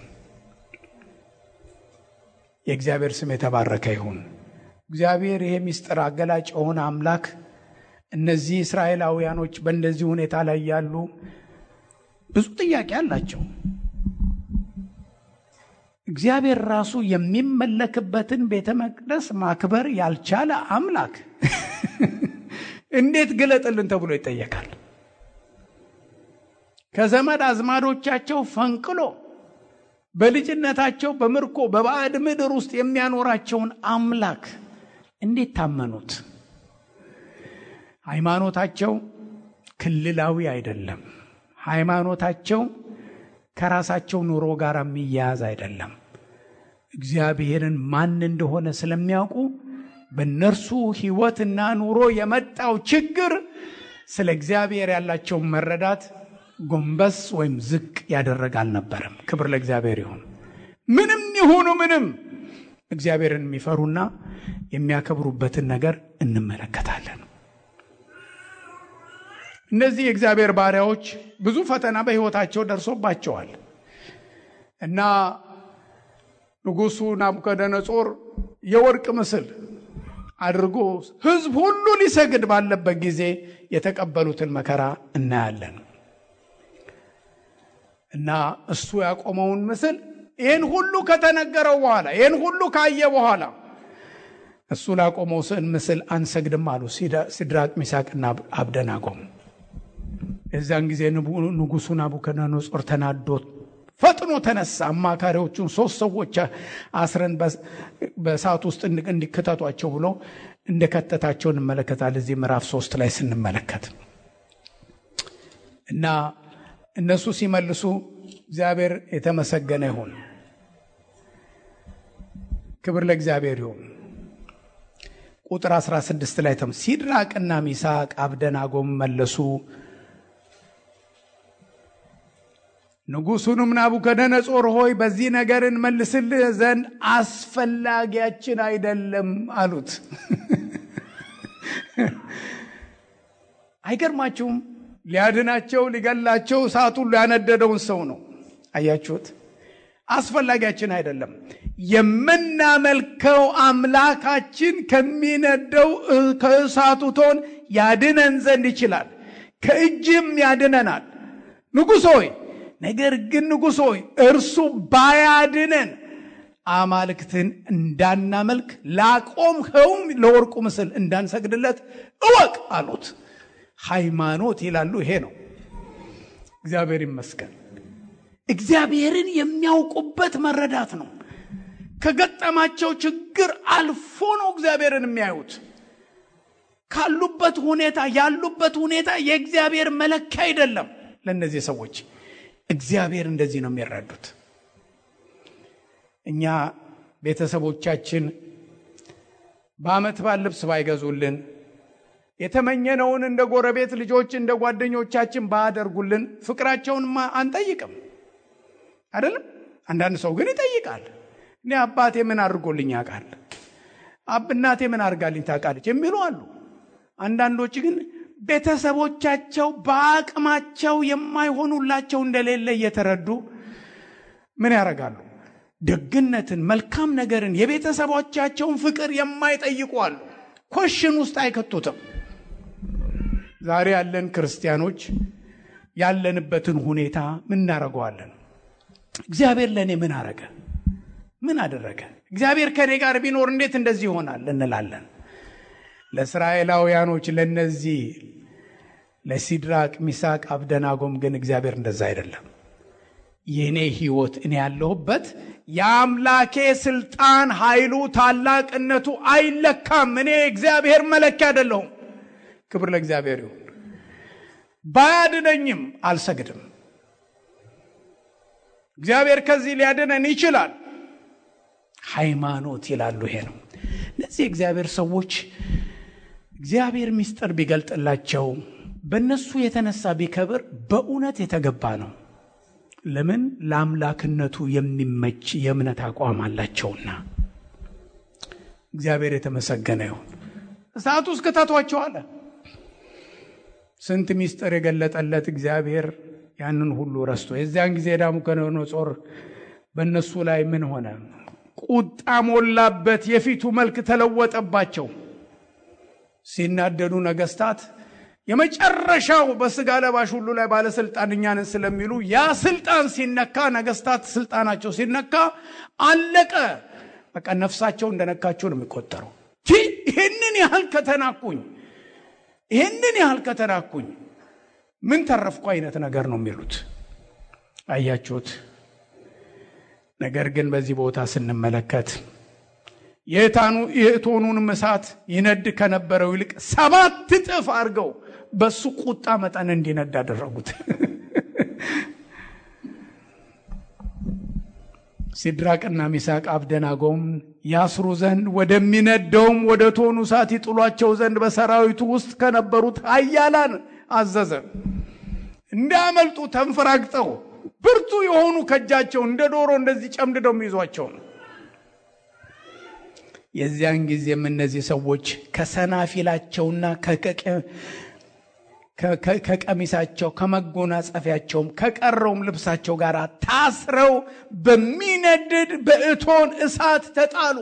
የእግዚአብሔር ስም የተባረከ ይሁን። እግዚአብሔር ይሄ ምስጢር አገላጭ የሆነ አምላክ እነዚህ እስራኤላውያኖች በእንደዚህ ሁኔታ ላይ ያሉ ብዙ ጥያቄ አላቸው። እግዚአብሔር ራሱ የሚመለክበትን ቤተ መቅደስ ማክበር ያልቻለ አምላክ እንዴት ግለጥልን ተብሎ ይጠየቃል። ከዘመድ አዝማዶቻቸው ፈንቅሎ በልጅነታቸው በምርኮ በባዕድ ምድር ውስጥ የሚያኖራቸውን አምላክ እንዴት ታመኑት? ሃይማኖታቸው ክልላዊ አይደለም። ሃይማኖታቸው ከራሳቸው ኑሮ ጋር የሚያያዝ አይደለም። እግዚአብሔርን ማን እንደሆነ ስለሚያውቁ በእነርሱ ሕይወትና ኑሮ የመጣው ችግር ስለ እግዚአብሔር ያላቸውን መረዳት ጎንበስ ወይም ዝቅ ያደረግ አልነበረም። ክብር ለእግዚአብሔር ይሁን። ምንም ይሁኑ ምንም እግዚአብሔርን የሚፈሩና የሚያከብሩበትን ነገር እንመለከታለን። እነዚህ የእግዚአብሔር ባሪያዎች ብዙ ፈተና በሕይወታቸው ደርሶባቸዋል እና ንጉሡ ናቡከደነጾር የወርቅ ምስል አድርጎ ሕዝብ ሁሉ ሊሰግድ ባለበት ጊዜ የተቀበሉትን መከራ እናያለን እና እሱ ያቆመውን ምስል ይህን ሁሉ ከተነገረው በኋላ ይህን ሁሉ ካየ በኋላ እሱ ላቆመው ስዕል ምስል አንሰግድም አሉ ሲድራቅ ሚሳቅና አብደናጎም። የዛን ጊዜ ንጉሡ ናቡከደነጾር ተናዶ ፈጥኖ ተነሳ። አማካሪዎቹን ሶስት ሰዎች አስረን በእሳት ውስጥ እንዲከተቷቸው ብሎ እንደከተታቸው እንመለከታል። እዚህ ምዕራፍ ሶስት ላይ ስንመለከት እና እነሱ ሲመልሱ እግዚአብሔር የተመሰገነ ይሁን። ክብር ለእግዚአብሔር ይሁን። ቁጥር 16 ላይ ተም ሲድራቅና ሚሳቅ አብደናጎም መለሱ ንጉሡንም ናቡከደነጾር ሆይ በዚህ ነገር እንመልስልህ ዘንድ አስፈላጊያችን አይደለም አሉት። አይገርማችሁም? ሊያድናቸው ሊገላቸው እሳቱን ያነደደውን ሰው ነው። አያችሁት? አስፈላጊያችን አይደለም። የምናመልከው አምላካችን ከሚነደው ከእሳቱ ቶን ያድነን ዘንድ ይችላል፣ ከእጅም ያድነናል። ንጉሥ ሆይ ነገር ግን ንጉሥ ሆይ እርሱ ባያድነን አማልክትን እንዳናመልክ ላቆምኸውም ለወርቁ ምስል እንዳንሰግድለት እወቅ አሉት። ሃይማኖት ይላሉ ይሄ ነው። እግዚአብሔር ይመስገን። እግዚአብሔርን የሚያውቁበት መረዳት ነው። ከገጠማቸው ችግር አልፎ ነው እግዚአብሔርን የሚያዩት። ካሉበት ሁኔታ ያሉበት ሁኔታ የእግዚአብሔር መለኪያ አይደለም። ለእነዚህ ሰዎች እግዚአብሔር እንደዚህ ነው የሚረዱት። እኛ ቤተሰቦቻችን በዓመት በዓል ልብስ ባይገዙልን የተመኘነውን እንደ ጎረቤት ልጆች እንደ ጓደኞቻችን ባያደርጉልን ፍቅራቸውን አንጠይቅም አይደለም። አንዳንድ ሰው ግን ይጠይቃል። እኔ አባቴ ምን አድርጎልኝ ያውቃል? እናቴ ምን አድርጋልኝ ታውቃለች? የሚሉ አሉ። አንዳንዶች ግን ቤተሰቦቻቸው በአቅማቸው የማይሆኑላቸው እንደሌለ እየተረዱ ምን ያደርጋሉ? ደግነትን፣ መልካም ነገርን፣ የቤተሰቦቻቸውን ፍቅር የማይጠይቁ አሉ። ኮሽን ውስጥ አይከቱትም። ዛሬ ያለን ክርስቲያኖች ያለንበትን ሁኔታ ምን እናደርገዋለን? እግዚአብሔር ለእኔ ምን አረገ? ምን አደረገ? እግዚአብሔር ከእኔ ጋር ቢኖር እንዴት እንደዚህ ይሆናል እንላለን። ለእስራኤላውያኖች ለነዚህ ለሲድራቅ ሚሳቅ አብደናጎም ግን እግዚአብሔር እንደዛ አይደለም። የእኔ ህይወት እኔ ያለሁበት የአምላኬ ስልጣን ኃይሉ ታላቅነቱ አይለካም። እኔ እግዚአብሔር መለኪያ አይደለሁም። ክብር ለእግዚአብሔር ይሁን። ባያድነኝም አልሰግድም። እግዚአብሔር ከዚህ ሊያድነን ይችላል። ሃይማኖት ይላሉ። ይሄ ነው። እነዚህ የእግዚአብሔር ሰዎች እግዚአብሔር ምስጢር ቢገልጥላቸው በእነሱ የተነሳ ቢከብር በእውነት የተገባ ነው። ለምን? ለአምላክነቱ የሚመች የእምነት አቋም አላቸውና። እግዚአብሔር የተመሰገነ ይሁን። እሳቱ ውስጥ ክተቷቸው አለ። ስንት ምስጢር የገለጠለት እግዚአብሔር ያንን ሁሉ ረስቶ የዚያን ጊዜ ናቡከደነፆር በእነሱ ላይ ምን ሆነ? ቁጣ ሞላበት። የፊቱ መልክ ተለወጠባቸው። ሲናደዱ ነገስታት የመጨረሻው በስጋ ለባሽ ሁሉ ላይ ባለስልጣን እኛንን ስለሚሉ ያ ስልጣን ሲነካ ነገስታት ስልጣናቸው ሲነካ አለቀ። በቃ ነፍሳቸው እንደነካቸው ነው የሚቆጠረው። ይህንን ያህል ከተናኩኝ ይህንን ያህል ከተናኩኝ ምን ተረፍኩ አይነት ነገር ነው የሚሉት። አያችሁት? ነገር ግን በዚህ ቦታ ስንመለከት የእቶኑንም እሳት ይነድ ከነበረው ይልቅ ሰባት እጥፍ አድርገው በሱ ቁጣ መጠን እንዲነድ አደረጉት። ሲድራቅና ሚሳቅ አብደናጎም ያስሩ ዘንድ ወደሚነደውም ወደ እቶኑ እሳት ይጥሏቸው ዘንድ በሰራዊቱ ውስጥ ከነበሩት ኃያላን አዘዘ። እንዳያመልጡ ተንፈራግጠው ብርቱ የሆኑ ከእጃቸው እንደ ዶሮ እንደዚህ ጨምድደው የሚይዟቸው ነው። የዚያን ጊዜም እነዚህ ሰዎች ከሰናፊላቸውና ከቀሚሳቸው ከመጎናጸፊያቸውም ከቀረውም ልብሳቸው ጋር ታስረው በሚነድድ በእቶን እሳት ተጣሉ።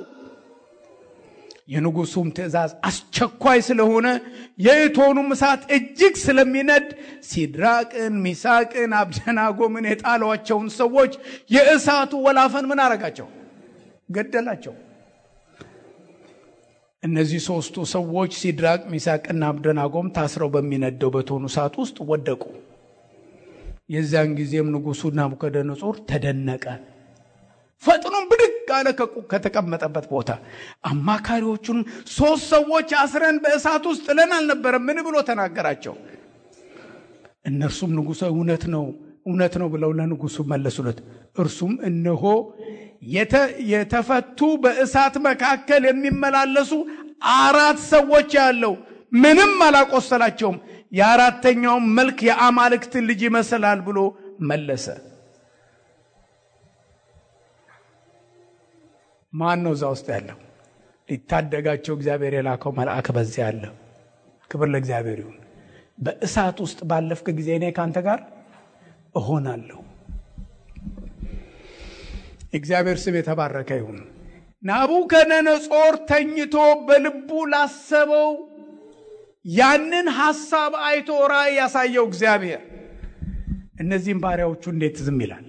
የንጉሱም ትእዛዝ አስቸኳይ ስለሆነ የእቶኑም እሳት እጅግ ስለሚነድ ሲድራቅን፣ ሚሳቅን፣ አብደናጎምን የጣሏቸውን ሰዎች የእሳቱ ወላፈን ምን አረጋቸው? ገደላቸው። እነዚህ ሶስቱ ሰዎች ሲድራቅ ሚሳቅና አብደናጎም ታስረው በሚነደው በእቶኑ እሳት ውስጥ ወደቁ። የዚያን ጊዜም ንጉሡ ናቡከደነጾር ተደነቀ። ፈጥኖም ብድግ አለ ከተቀመጠበት ቦታ። አማካሪዎቹን ሶስት ሰዎች አስረን በእሳት ውስጥ ጥለን አልነበረም ምን ብሎ ተናገራቸው። እነርሱም ንጉሠ እውነት ነው እውነት ነው ብለው ለንጉሡ መለሱለት። እርሱም እነሆ የተፈቱ በእሳት መካከል የሚመላለሱ አራት ሰዎች ያለው ምንም አላቆሰላቸውም፣ የአራተኛውም መልክ የአማልክትን ልጅ ይመስላል ብሎ መለሰ። ማን ነው እዛ ውስጥ ያለው? ሊታደጋቸው እግዚአብሔር የላከው መልአክ በዚያ አለ። ክብር ለእግዚአብሔር ይሁን። በእሳት ውስጥ ባለፍክ ጊዜ እኔ ከአንተ ጋር እሆናለሁ። እግዚአብሔር ስም የተባረከ ይሁን። ናቡከደነጾር ተኝቶ በልቡ ላሰበው ያንን ሐሳብ አይቶ ራእይ ያሳየው እግዚአብሔር እነዚህም ባሪያዎቹ እንዴት ዝም ይላል?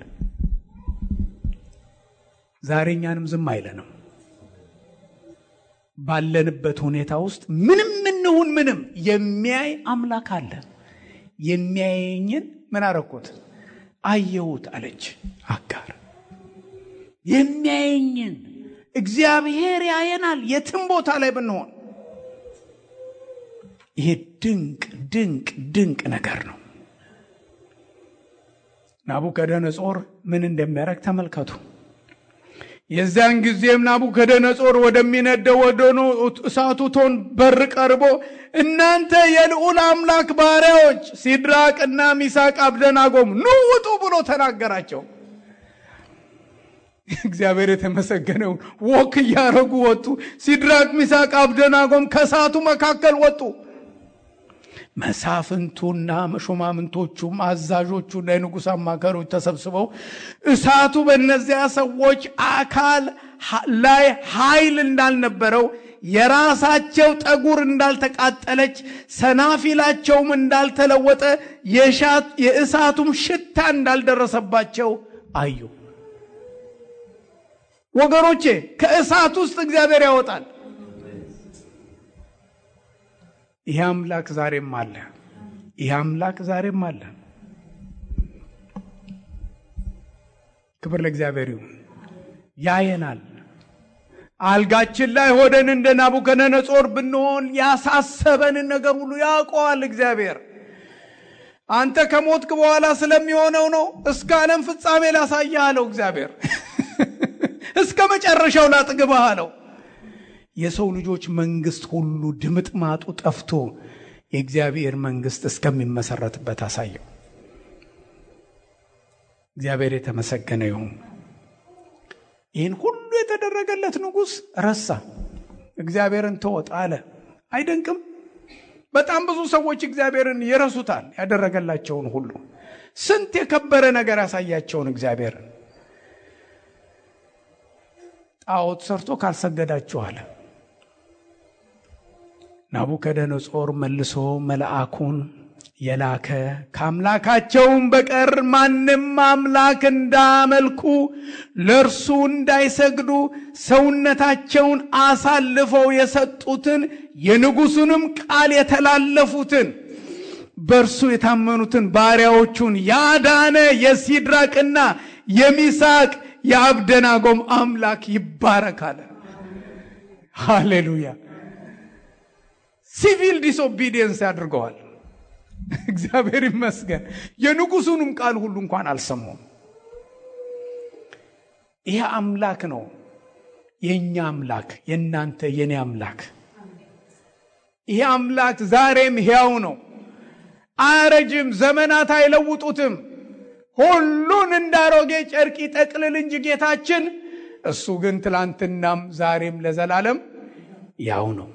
ዛሬ እኛንም ዝም አይለንም። ባለንበት ሁኔታ ውስጥ ምንም እንሁን ምንም የሚያይ አምላክ አለ። የሚያየኝን ምን አረኩት? አየሁት አለች አጋር። የሚያየኝን እግዚአብሔር ያየናል፣ የትም ቦታ ላይ ብንሆን። ይሄ ድንቅ ድንቅ ድንቅ ነገር ነው። ናቡከደነጾር ምን እንደሚያደርግ ተመልከቱ። የዚያን ጊዜም ናቡከደነጾር ወደሚነደው ወደ እሳቱ እቶን በር ቀርቦ እናንተ የልዑል አምላክ ባሪያዎች ሲድራቅና ሚሳቅ አብደናጎም ኑ ውጡ ብሎ ተናገራቸው። እግዚአብሔር የተመሰገነውን ወክ እያረጉ ወጡ። ሲድራቅ ሚሳቅ አብደናጎም ከእሳቱ መካከል ወጡ። መሳፍንቱና መሾማምንቶቹም አዛዦቹና የንጉሥ አማካሪዎች ተሰብስበው እሳቱ በእነዚያ ሰዎች አካል ላይ ኃይል እንዳልነበረው የራሳቸው ጠጉር እንዳልተቃጠለች ሰናፊላቸውም እንዳልተለወጠ የእሳቱም ሽታ እንዳልደረሰባቸው አዩ። ወገኖቼ ከእሳት ውስጥ እግዚአብሔር ያወጣል። ይህ አምላክ ዛሬም አለ። ይህ አምላክ ዛሬም አለ። ክብር ለእግዚአብሔር ይሁን። ያየናል። አልጋችን ላይ ሆደን እንደ ናቡከደነጾር ብንሆን ያሳሰበንን ነገር ሁሉ ያውቀዋል እግዚአብሔር። አንተ ከሞትክ በኋላ ስለሚሆነው ነው። እስከ ዓለም ፍጻሜ ላሳይህ አለው እግዚአብሔር። እስከ መጨረሻው ላጥግብህ አለው። የሰው ልጆች መንግስት ሁሉ ድምጥ ማጡ ጠፍቶ የእግዚአብሔር መንግስት እስከሚመሰረትበት አሳየው። እግዚአብሔር የተመሰገነ ይሁን። ይህን ሁሉ የተደረገለት ንጉሥ ረሳ፣ እግዚአብሔርን ተወጥ አለ። አይደንቅም? በጣም ብዙ ሰዎች እግዚአብሔርን ይረሱታል። ያደረገላቸውን ሁሉ ስንት የከበረ ነገር ያሳያቸውን እግዚአብሔርን ጣዖት ሰርቶ ካልሰገዳችሁ አለ። ናቡከደነጾር መልሶ መልአኩን የላከ ከአምላካቸውም በቀር ማንም አምላክ እንዳመልኩ ለእርሱ እንዳይሰግዱ ሰውነታቸውን አሳልፈው የሰጡትን የንጉሡንም ቃል የተላለፉትን በእርሱ የታመኑትን ባሪያዎቹን ያዳነ የሲድራቅና የሚሳቅ የአብደናጎም አምላክ ይባረካል። ሃሌሉያ። ሲቪል ዲስኦቢዲየንስ ያድርገዋል። እግዚአብሔር ይመስገን። የንጉሱንም ቃል ሁሉ እንኳን አልሰሙም። ይህ አምላክ ነው የእኛ አምላክ፣ የእናንተ የኔ አምላክ። ይህ አምላክ ዛሬም ሕያው ነው፣ አያረጅም፣ ዘመናት አይለውጡትም። ሁሉን እንዳሮጌ ጨርቅ ይጠቅልል እንጂ ጌታችን፣ እሱ ግን ትላንትናም ዛሬም ለዘላለም ያው ነው።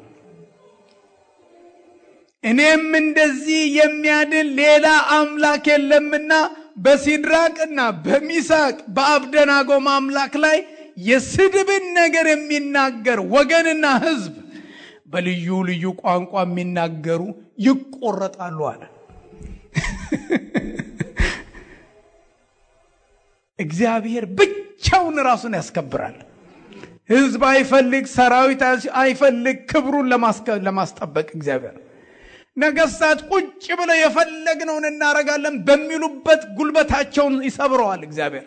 እኔም እንደዚህ የሚያድን ሌላ አምላክ የለምና በሲድራቅና በሚሳቅ በአብደናጎም አምላክ ላይ የስድብን ነገር የሚናገር ወገንና ሕዝብ በልዩ ልዩ ቋንቋ የሚናገሩ ይቆረጣሉ አለ። እግዚአብሔር ብቻውን ራሱን ያስከብራል። ሕዝብ አይፈልግ፣ ሰራዊት አይፈልግ፣ ክብሩን ለማስጠበቅ እግዚአብሔር ነገስታት ቁጭ ብለው የፈለግነውን እናደርጋለን በሚሉበት ጉልበታቸውን ይሰብረዋል። እግዚአብሔር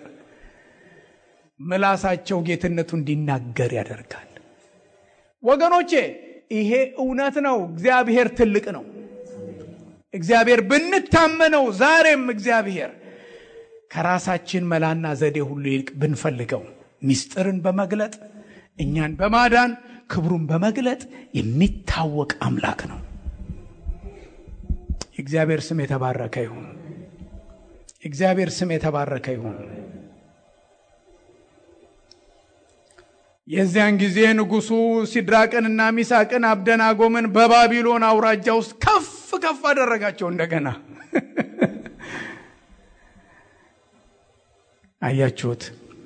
ምላሳቸው ጌትነቱ እንዲናገር ያደርጋል። ወገኖቼ ይሄ እውነት ነው። እግዚአብሔር ትልቅ ነው። እግዚአብሔር ብንታመነው ዛሬም እግዚአብሔር ከራሳችን መላና ዘዴ ሁሉ ይልቅ ብንፈልገው ሚስጥርን በመግለጥ እኛን በማዳን ክብሩን በመግለጥ የሚታወቅ አምላክ ነው። የእግዚአብሔር ስም የተባረከ ይሁን። የእግዚአብሔር ስም የተባረከ ይሁን። የዚያን ጊዜ ንጉሡ ሲድራቅንና ሚሳቅን አብደናጎምን በባቢሎን አውራጃ ውስጥ ከፍ ከፍ አደረጋቸው። እንደገና አያችሁት?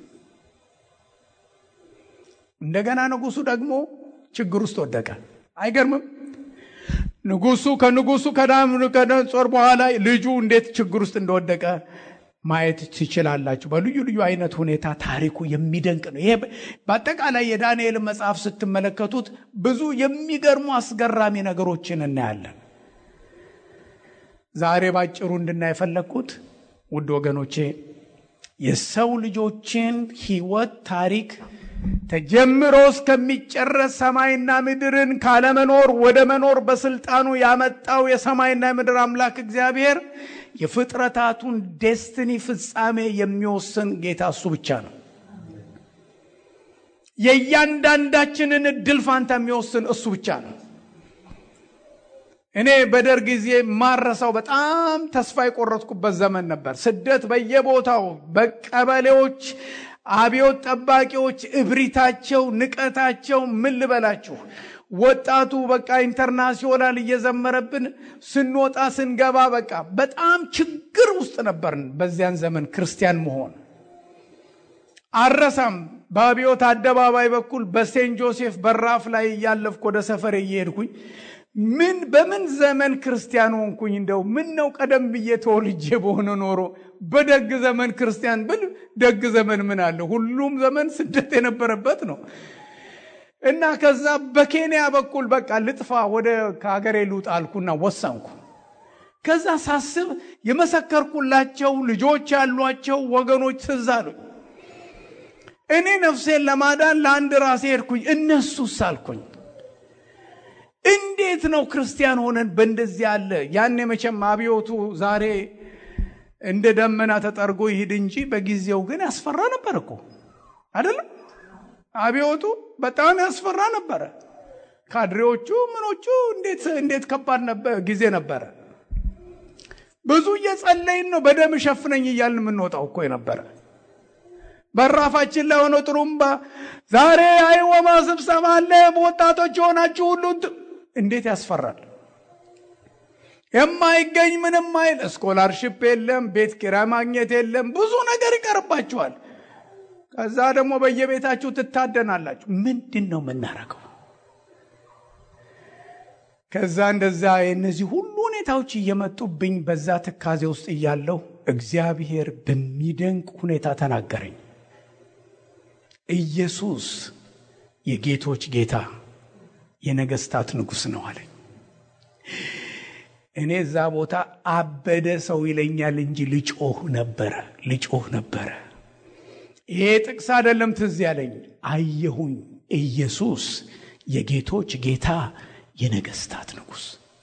እንደገና ንጉሡ ደግሞ ችግር ውስጥ ወደቀ። አይገርምም? ንጉሱ ከንጉሱ ከናቡከደነፆር በኋላ ልጁ እንዴት ችግር ውስጥ እንደወደቀ ማየት ትችላላችሁ። በልዩ ልዩ አይነት ሁኔታ ታሪኩ የሚደንቅ ነው። ይሄ በአጠቃላይ የዳንኤል መጽሐፍ ስትመለከቱት ብዙ የሚገርሙ አስገራሚ ነገሮችን እናያለን። ዛሬ ባጭሩ እንድናይ የፈለግኩት ውድ ወገኖቼ የሰው ልጆችን ሕይወት ታሪክ ተጀምሮ እስከሚጨረስ ሰማይና ምድርን ካለመኖር ወደ መኖር በስልጣኑ ያመጣው የሰማይና የምድር አምላክ እግዚአብሔር የፍጥረታቱን ዴስትኒ ፍጻሜ የሚወስን ጌታ እሱ ብቻ ነው። የእያንዳንዳችንን እድል ፋንታ የሚወስን እሱ ብቻ ነው። እኔ በደርግ ጊዜ ማረሳው በጣም ተስፋ የቆረጥኩበት ዘመን ነበር። ስደት በየቦታው በቀበሌዎች አብዮት ጠባቂዎች እብሪታቸው፣ ንቀታቸው ምን ልበላችሁ። ወጣቱ በቃ ኢንተርናሲዮናል እየዘመረብን ስንወጣ ስንገባ በቃ በጣም ችግር ውስጥ ነበርን። በዚያን ዘመን ክርስቲያን መሆን አረሳም። በአብዮት አደባባይ በኩል በሴንት ጆሴፍ በራፍ ላይ እያለፍኩ ወደ ሰፈሬ እየሄድኩኝ ምን በምን ዘመን ክርስቲያን ሆንኩኝ? እንደው ምን ነው ቀደም ብዬ ተወልጄ በሆነ ኖሮ በደግ ዘመን ክርስቲያን ብል ደግ ዘመን ምን አለ? ሁሉም ዘመን ስደት የነበረበት ነው። እና ከዛ በኬንያ በኩል በቃ ልጥፋ ወደ ከሀገሬ ልውጣ አልኩና ወሰንኩ። ከዛ ሳስብ የመሰከርኩላቸው ልጆች ያሏቸው ወገኖች ትዝ አሉኝ። እኔ ነፍሴን ለማዳን ለአንድ ራሴ ሄድኩኝ፣ እነሱስ አልኩኝ እንዴት ነው ክርስቲያን ሆነን በእንደዚህ ያለ ያኔ መቼም አብዮቱ ዛሬ እንደ ደመና ተጠርጎ ይሂድ እንጂ በጊዜው ግን ያስፈራ ነበር እኮ አይደለም? አብዮቱ በጣም ያስፈራ ነበረ። ካድሬዎቹ ምኖቹ እንዴት እንዴት ከባድ ጊዜ ነበረ። ብዙ እየጸለይን ነው በደም ሸፍነኝ እያልን የምንወጣው እኮ የነበረ በራፋችን ላይ ሆኖ ጥሩምባ ዛሬ አይወማ ስብሰባ አለ ወጣቶች የሆናችሁ ሁሉ እንዴት ያስፈራል። የማይገኝ ምንም አይል ስኮላርሽፕ የለም፣ ቤት ኪራይ ማግኘት የለም፣ ብዙ ነገር ይቀርባችኋል። ከዛ ደግሞ በየቤታችሁ ትታደናላችሁ። ምንድን ነው የምናረገው? ከዛ እንደዛ የእነዚህ ሁሉ ሁኔታዎች እየመጡብኝ በዛ ትካዜ ውስጥ እያለሁ እግዚአብሔር በሚደንቅ ሁኔታ ተናገረኝ። ኢየሱስ የጌቶች ጌታ የነገስታት ንጉሥ ነው አለኝ። እኔ እዛ ቦታ አበደ ሰው ይለኛል እንጂ ልጮህ ነበረ ልጮህ ነበረ። ይሄ ጥቅስ አይደለም ትዝ ያለኝ፣ አየሁኝ ኢየሱስ የጌቶች ጌታ የነገስታት ንጉሥ።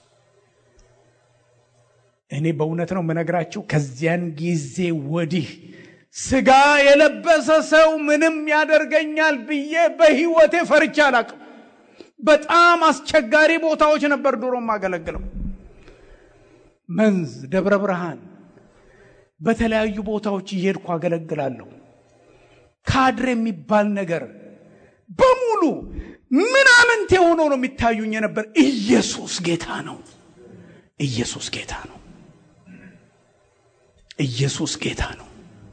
እኔ በእውነት ነው የምነግራችሁ ከዚያን ጊዜ ወዲህ ስጋ የለበሰ ሰው ምንም ያደርገኛል ብዬ በህይወቴ ፈርቻ አላቅም። በጣም አስቸጋሪ ቦታዎች ነበር ድሮ የማገለግለው። መንዝ፣ ደብረ ብርሃን፣ በተለያዩ ቦታዎች እየሄድኩ አገለግላለሁ። ካድሬ የሚባል ነገር በሙሉ ምናምንት የሆነው ነው የሚታዩኝ የነበር። ኢየሱስ ጌታ ነው። ኢየሱስ ጌታ ነው። ኢየሱስ ጌታ ነው።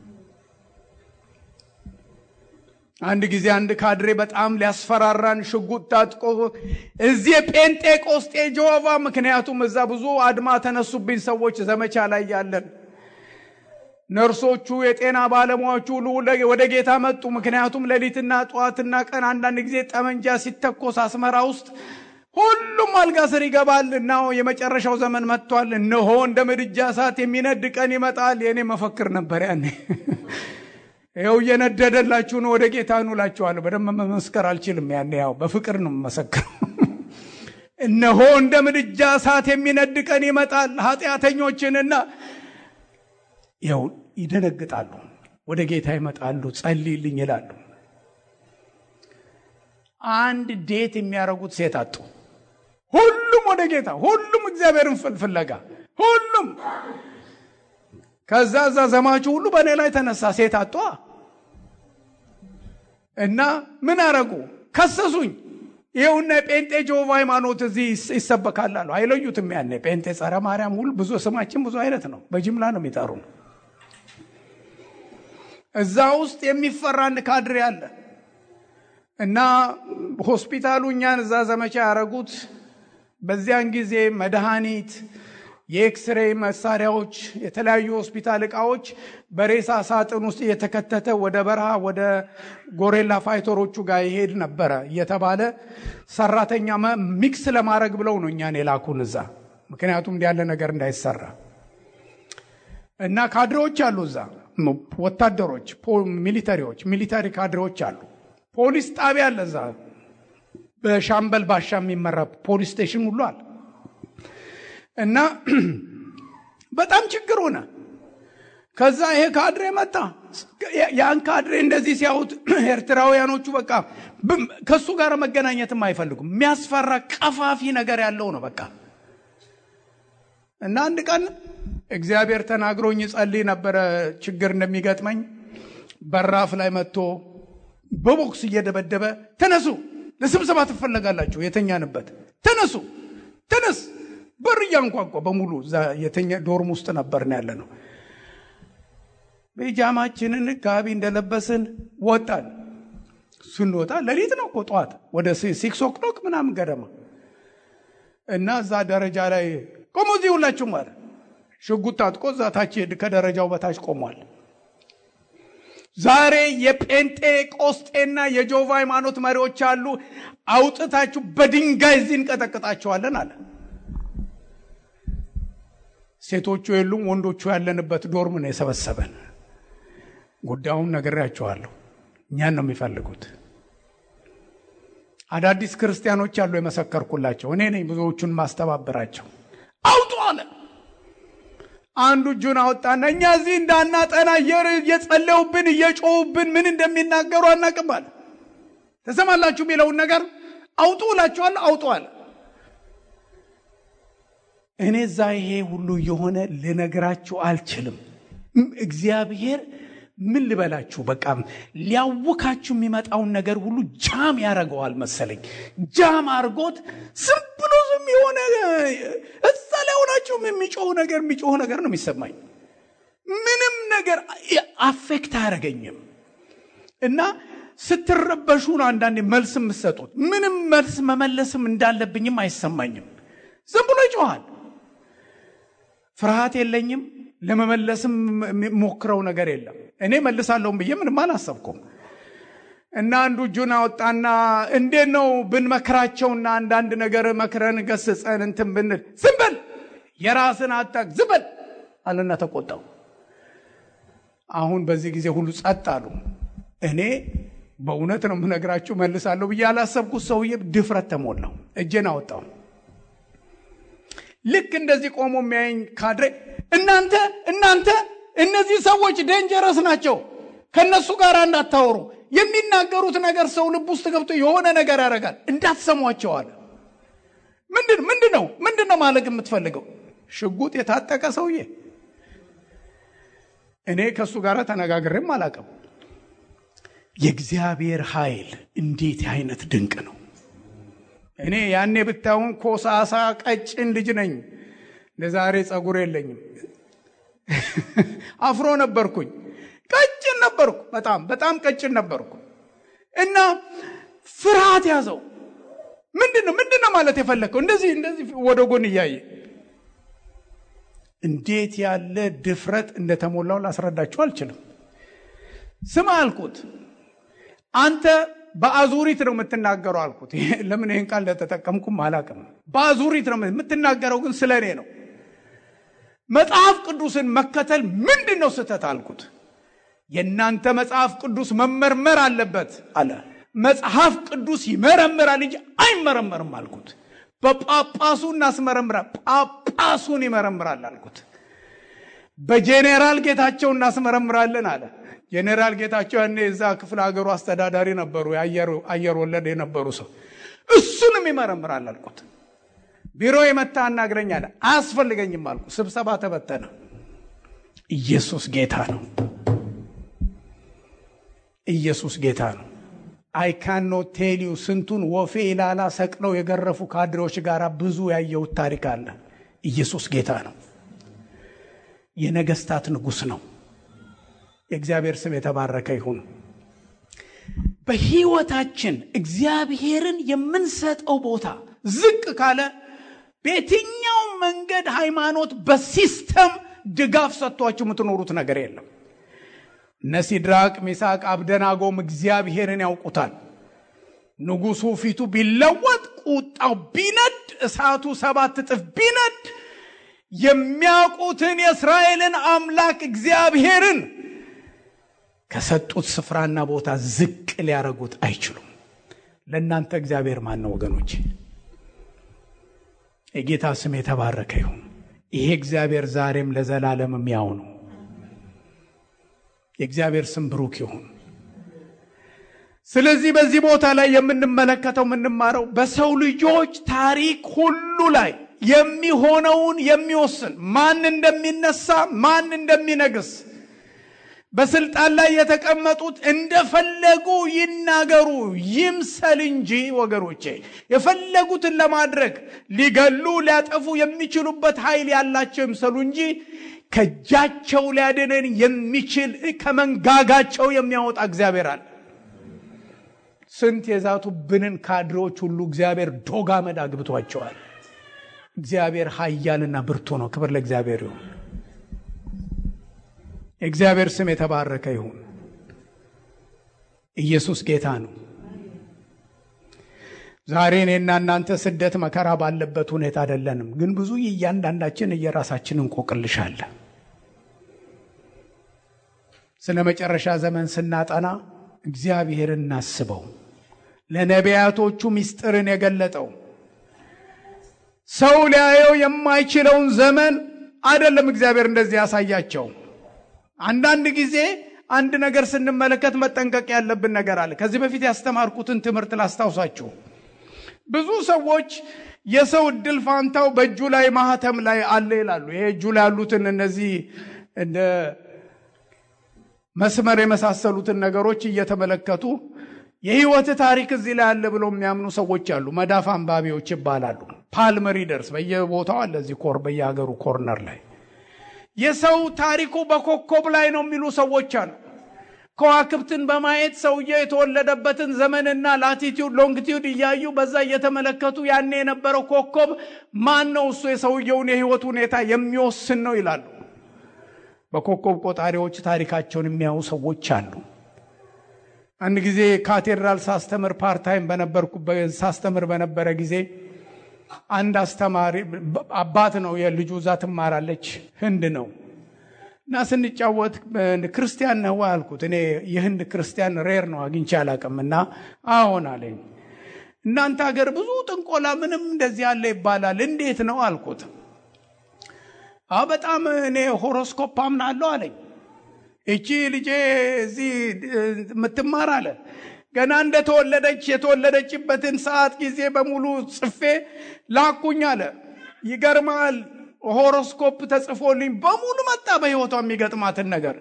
አንድ ጊዜ አንድ ካድሬ በጣም ሊያስፈራራን ሽጉጥ ታጥቆ እዚህ ጴንጤቆስጤ ጆቫ፣ ምክንያቱም እዛ ብዙ አድማ ተነሱብኝ ሰዎች ዘመቻ ላይ ያለን ነርሶቹ፣ የጤና ባለሙያዎቹ ሁሉ ወደ ጌታ መጡ። ምክንያቱም ሌሊትና ጠዋትና ቀን አንዳንድ ጊዜ ጠመንጃ ሲተኮስ አስመራ ውስጥ ሁሉም አልጋ ስር ይገባል እና የመጨረሻው ዘመን መጥቷል። እነሆ እንደ ምድጃ እሳት የሚነድ ቀን ይመጣል። የእኔ መፈክር ነበር ያኔ። ይኸው እየነደደላችሁ ነው፣ ወደ ጌታ ኑ እላችኋለሁ። በደንብ መመስከር አልችልም። ያኔ ያው በፍቅር ነው የምመሰክረው። እነሆ እንደ ምድጃ እሳት የሚነድ ቀን ይመጣል። ኃጢአተኞችንና ያው ይደነግጣሉ፣ ወደ ጌታ ይመጣሉ፣ ጸልይልኝ ይላሉ። አንድ ዴት የሚያደርጉት ሴት አጡ። ሁሉም ወደ ጌታ፣ ሁሉም እግዚአብሔርን ፍለጋ፣ ሁሉም ከዛ እዛ ዘማቹ ሁሉ በእኔ ላይ ተነሳ። ሴት አጧ እና ምን አረጉ? ከሰሱኝ። ይኸውና የጴንጤ ጆቫ ሃይማኖት እዚህ ይሰበካል አሉ። አይለዩትም። ያኔ ጴንጤ፣ ጸረ ማርያም ሁሉ ብዙ ስማችን ብዙ አይነት ነው። በጅምላ ነው የሚጠሩ። እዛ ውስጥ የሚፈራ አንድ ካድሬ አለ እና ሆስፒታሉ እኛን እዛ ዘመቻ ያደረጉት በዚያን ጊዜ መድኃኒት የኤክስሬይ መሳሪያዎች፣ የተለያዩ ሆስፒታል እቃዎች በሬሳ ሳጥን ውስጥ እየተከተተ ወደ በረሃ ወደ ጎሬላ ፋይተሮቹ ጋር ይሄድ ነበረ እየተባለ ሰራተኛ ሚክስ ለማድረግ ብለው ነው እኛን የላኩን እዛ። ምክንያቱም እንዲ ያለ ነገር እንዳይሰራ እና ካድሬዎች አሉ እዛ፣ ወታደሮች፣ ሚሊተሪዎች፣ ሚሊተሪ ካድሬዎች አሉ። ፖሊስ ጣቢያ አለ እዛ፣ በሻምበል ባሻ የሚመራ ፖሊስ ስቴሽን ሁሉ አለ። እና በጣም ችግር ሆነ። ከዛ ይሄ ካድሬ መጣ። ያን ካድሬ እንደዚህ ሲያዩት ኤርትራውያኖቹ በቃ ከእሱ ጋር መገናኘትም አይፈልጉም። የሚያስፈራ ቀፋፊ ነገር ያለው ነው በቃ። እና አንድ ቀን እግዚአብሔር ተናግሮኝ ጸልይ ነበረ ችግር እንደሚገጥመኝ በራፍ ላይ መጥቶ በቦክስ እየደበደበ ተነሱ፣ ለስብሰባ ትፈለጋላችሁ፣ የተኛንበት ተነሱ፣ ተነስ በር እያንኳኳ በሙሉ የተኛ ዶርም ውስጥ ነበርን ያለ ነው። ቤጃማችንን ጋቢ እንደለበስን ወጣን። ስንወጣ ሌሊት ነው እኮ ጠዋት ወደ ሲክስ ኦክሎክ ምናምን ገደማ እና እዛ ደረጃ ላይ ቆሞ እዚህ ሁላችሁም አለ። ሽጉጥ ታጥቆ እዛ ታች ከደረጃው በታች ቆሟል። ዛሬ የጴንጤ ቆስጤና የጆቫ ሃይማኖት መሪዎች አሉ። አውጥታችሁ በድንጋይ እዚህ እንቀጠቅጣቸዋለን አለ። ሴቶቹ የሉም፣ ወንዶቹ ያለንበት ዶርም ነው የሰበሰበን። ጉዳዩን ነግሬያቸዋለሁ። እኛን ነው የሚፈልጉት። አዳዲስ ክርስቲያኖች አሉ የመሰከርኩላቸው እኔ ነኝ። ብዙዎቹን ማስተባበራቸው አውጡ አለ። አንዱ እጁን አወጣና እኛ እዚህ እንዳናጠና እየጸለዩብን እየጮሁብን ምን እንደሚናገሩ አናቅም አለ። ተሰማላችሁ የሚለውን ነገር አውጡ እላችኋለሁ። አውጡ አለ። እኔ እዛ ይሄ ሁሉ የሆነ ልነግራችሁ አልችልም። እግዚአብሔር ምን ልበላችሁ፣ በቃ ሊያውካችሁ የሚመጣውን ነገር ሁሉ ጃም ያደርገዋል መሰለኝ። ጃም አድርጎት ዝም ብሎ ዝም የሆነ እዛ ላይ ሆናችሁም የሚጮህ ነገር የሚጮህ ነገር ነው የሚሰማኝ። ምንም ነገር አፌክት አያደርገኝም እና ስትረበሹ ነው አንዳንዴ መልስ የምትሰጡት። ምንም መልስ መመለስም እንዳለብኝም አይሰማኝም። ዝም ብሎ ይጮኋል። ፍርሃት የለኝም። ለመመለስም ሞክረው ነገር የለም። እኔ መልሳለሁም ብዬ ምንም አላሰብኩም። እና አንዱ እጁን አወጣና እንዴት ነው ብንመክራቸውና አንዳንድ ነገር መክረን ገስጸን እንትን ብንል ዝም በል የራስን አታክ ዝም በል አለና ተቆጣው። አሁን በዚህ ጊዜ ሁሉ ጸጥ አሉ። እኔ በእውነት ነው የምነግራችሁ መልሳለሁ ብዬ ያላሰብኩት ሰውዬ ድፍረት ተሞላው። እጄን አወጣው። ልክ እንደዚህ ቆሞ የሚያየኝ ካድሬ እናንተ እናንተ እነዚህ ሰዎች ዴንጀረስ ናቸው፣ ከእነሱ ጋር እንዳታወሩ የሚናገሩት ነገር ሰው ልብ ውስጥ ገብቶ የሆነ ነገር ያደርጋል፣ እንዳትሰሟቸው አለ። ምንድን ምንድን ነው ምንድን ነው ማለት የምትፈልገው? ሽጉጥ የታጠቀ ሰውዬ እኔ ከእሱ ጋር ተነጋግሬም አላውቅም። የእግዚአብሔር ኃይል እንዴት አይነት ድንቅ ነው! እኔ ያኔ ብታዩን ኮሳሳ ቀጭን ልጅ ነኝ። ለዛሬ ጸጉር የለኝም። አፍሮ ነበርኩኝ። ቀጭን ነበርኩ። በጣም በጣም ቀጭን ነበርኩ እና ፍርሃት ያዘው። ምንድን ነው ምንድን ነው ማለት የፈለግከው? እንደዚህ እንደዚህ ወደ ጎን እያየ እንዴት ያለ ድፍረት እንደተሞላው ላስረዳችሁ አልችልም። ስማ አልኩት፣ አንተ በአዙሪት ነው የምትናገረው አልኩት። ለምን ይህን ቃል እንደተጠቀምኩም አላውቅም። በአዙሪት ነው የምትናገረው፣ ግን ስለ እኔ ነው። መጽሐፍ ቅዱስን መከተል ምንድን ነው ስህተት አልኩት። የእናንተ መጽሐፍ ቅዱስ መመርመር አለበት አለ። መጽሐፍ ቅዱስ ይመረምራል እንጂ አይመረመርም አልኩት። በጳጳሱ እናስመረምራል፣ ጳጳሱን ይመረምራል አልኩት። በጄኔራል ጌታቸው እናስመረምራለን አለ። ጄኔራል ጌታቸው ያኔ እዛ ክፍለ ሀገሩ አስተዳዳሪ ነበሩ፣ አየር ወለድ የነበሩ ሰው። እሱንም ይመረምራል አልኩት። ቢሮ የመታ አናግረኝ አለ። አያስፈልገኝም አልኩ። ስብሰባ ተበተነ። ኢየሱስ ጌታ ነው። ኢየሱስ ጌታ ነው። አይ ካኖ ቴልዩ ስንቱን ወፌ ኢላላ ሰቅለው የገረፉ ካድሬዎች ጋር ብዙ ያየሁት ታሪክ አለ። ኢየሱስ ጌታ ነው። የነገስታት ንጉሥ ነው። የእግዚአብሔር ስም የተባረከ ይሁን። በሕይወታችን እግዚአብሔርን የምንሰጠው ቦታ ዝቅ ካለ በየትኛውም መንገድ ሃይማኖት በሲስተም ድጋፍ ሰጥቷችሁ የምትኖሩት ነገር የለም። እነ ሲድራቅ ሚሳቅ አብደናጎም እግዚአብሔርን ያውቁታል። ንጉሱ ፊቱ ቢለወጥ ቁጣው ቢነድ እሳቱ ሰባት እጥፍ ቢነድ የሚያውቁትን የእስራኤልን አምላክ እግዚአብሔርን ከሰጡት ስፍራና ቦታ ዝቅ ሊያደርጉት አይችሉም። ለእናንተ እግዚአብሔር ማን ነው ወገኖች? የጌታ ስም የተባረከ ይሁን። ይሄ እግዚአብሔር ዛሬም ለዘላለምም ያው ነው። የእግዚአብሔር ስም ብሩክ ይሁን። ስለዚህ በዚህ ቦታ ላይ የምንመለከተው የምንማረው በሰው ልጆች ታሪክ ሁሉ ላይ የሚሆነውን የሚወስን ማን እንደሚነሳ ማን እንደሚነግስ በስልጣን ላይ የተቀመጡት እንደፈለጉ ይናገሩ ይምሰል እንጂ ወገኖቼ የፈለጉትን ለማድረግ ሊገሉ ሊያጠፉ የሚችሉበት ኃይል ያላቸው ይምሰሉ እንጂ ከእጃቸው ሊያድነን የሚችል ከመንጋጋቸው የሚያወጣ እግዚአብሔር አለ። ስንት የዛቱብንን ካድሬዎች ሁሉ እግዚአብሔር ዶግ አመድ አግብቷቸዋል። እግዚአብሔር ኃያልና ብርቱ ነው። ክብር ለእግዚአብሔር ይሁን። የእግዚአብሔር ስም የተባረከ ይሁን። ኢየሱስ ጌታ ነው። ዛሬ እኔና እናንተ ስደት መከራ ባለበት ሁኔታ አይደለንም፣ ግን ብዙ እያንዳንዳችን እየራሳችን እንቆቅልሻለን። ስለ መጨረሻ ዘመን ስናጠና እግዚአብሔርን እናስበው። ለነቢያቶቹ ምስጢርን የገለጠው ሰው ሊያየው የማይችለውን ዘመን አይደለም እግዚአብሔር እንደዚህ ያሳያቸው። አንዳንድ ጊዜ አንድ ነገር ስንመለከት መጠንቀቅ ያለብን ነገር አለ። ከዚህ በፊት ያስተማርኩትን ትምህርት ላስታውሳችሁ። ብዙ ሰዎች የሰው እድል ፋንታው በእጁ ላይ ማህተም ላይ አለ ይላሉ። ይሄ እጁ ላይ ያሉትን እነዚህ እንደ መስመር የመሳሰሉትን ነገሮች እየተመለከቱ የህይወት ታሪክ እዚህ ላይ አለ ብለው የሚያምኑ ሰዎች አሉ። መዳፍ አንባቢዎች ይባላሉ። ፓልም ሪደርስ በየቦታው አለ። እዚህ ኮር በየሀገሩ ኮርነር ላይ የሰው ታሪኩ በኮከብ ላይ ነው የሚሉ ሰዎች አሉ። ከዋክብትን በማየት ሰውየው የተወለደበትን ዘመንና ላቲቲዩድ ሎንግቲዩድ እያዩ በዛ እየተመለከቱ ያኔ የነበረው ኮከብ ማን ነው እሱ የሰውየውን የህይወት ሁኔታ የሚወስን ነው ይላሉ። በኮከብ ቆጣሪዎች ታሪካቸውን የሚያዩ ሰዎች አሉ። አንድ ጊዜ ካቴድራል ሳስተምር ፓርታይም በነበርኩ ሳስተምር በነበረ ጊዜ አንድ አስተማሪ አባት ነው የልጁ እዛ ትማራለች ህንድ ነው እና ስንጫወት ክርስቲያን ነው አልኩት። እኔ የህንድ ክርስቲያን ሬር ነው አግኝቼ አላቅም እና አዎን አለኝ። እናንተ ሀገር ብዙ ጥንቆላ ምንም እንደዚህ ያለ ይባላል እንዴት ነው አልኩት። አዎ በጣም እኔ ሆሮስኮፕ አምናለሁ አለኝ። እቺ ልጄ እዚህ የምትማር አለ ገና እንደተወለደች የተወለደችበትን ሰዓት ጊዜ በሙሉ ጽፌ ላኩኝ አለ። ይገርማል። ሆሮስኮፕ ተጽፎልኝ በሙሉ መጣ። በህይወቷ የሚገጥማትን ነገር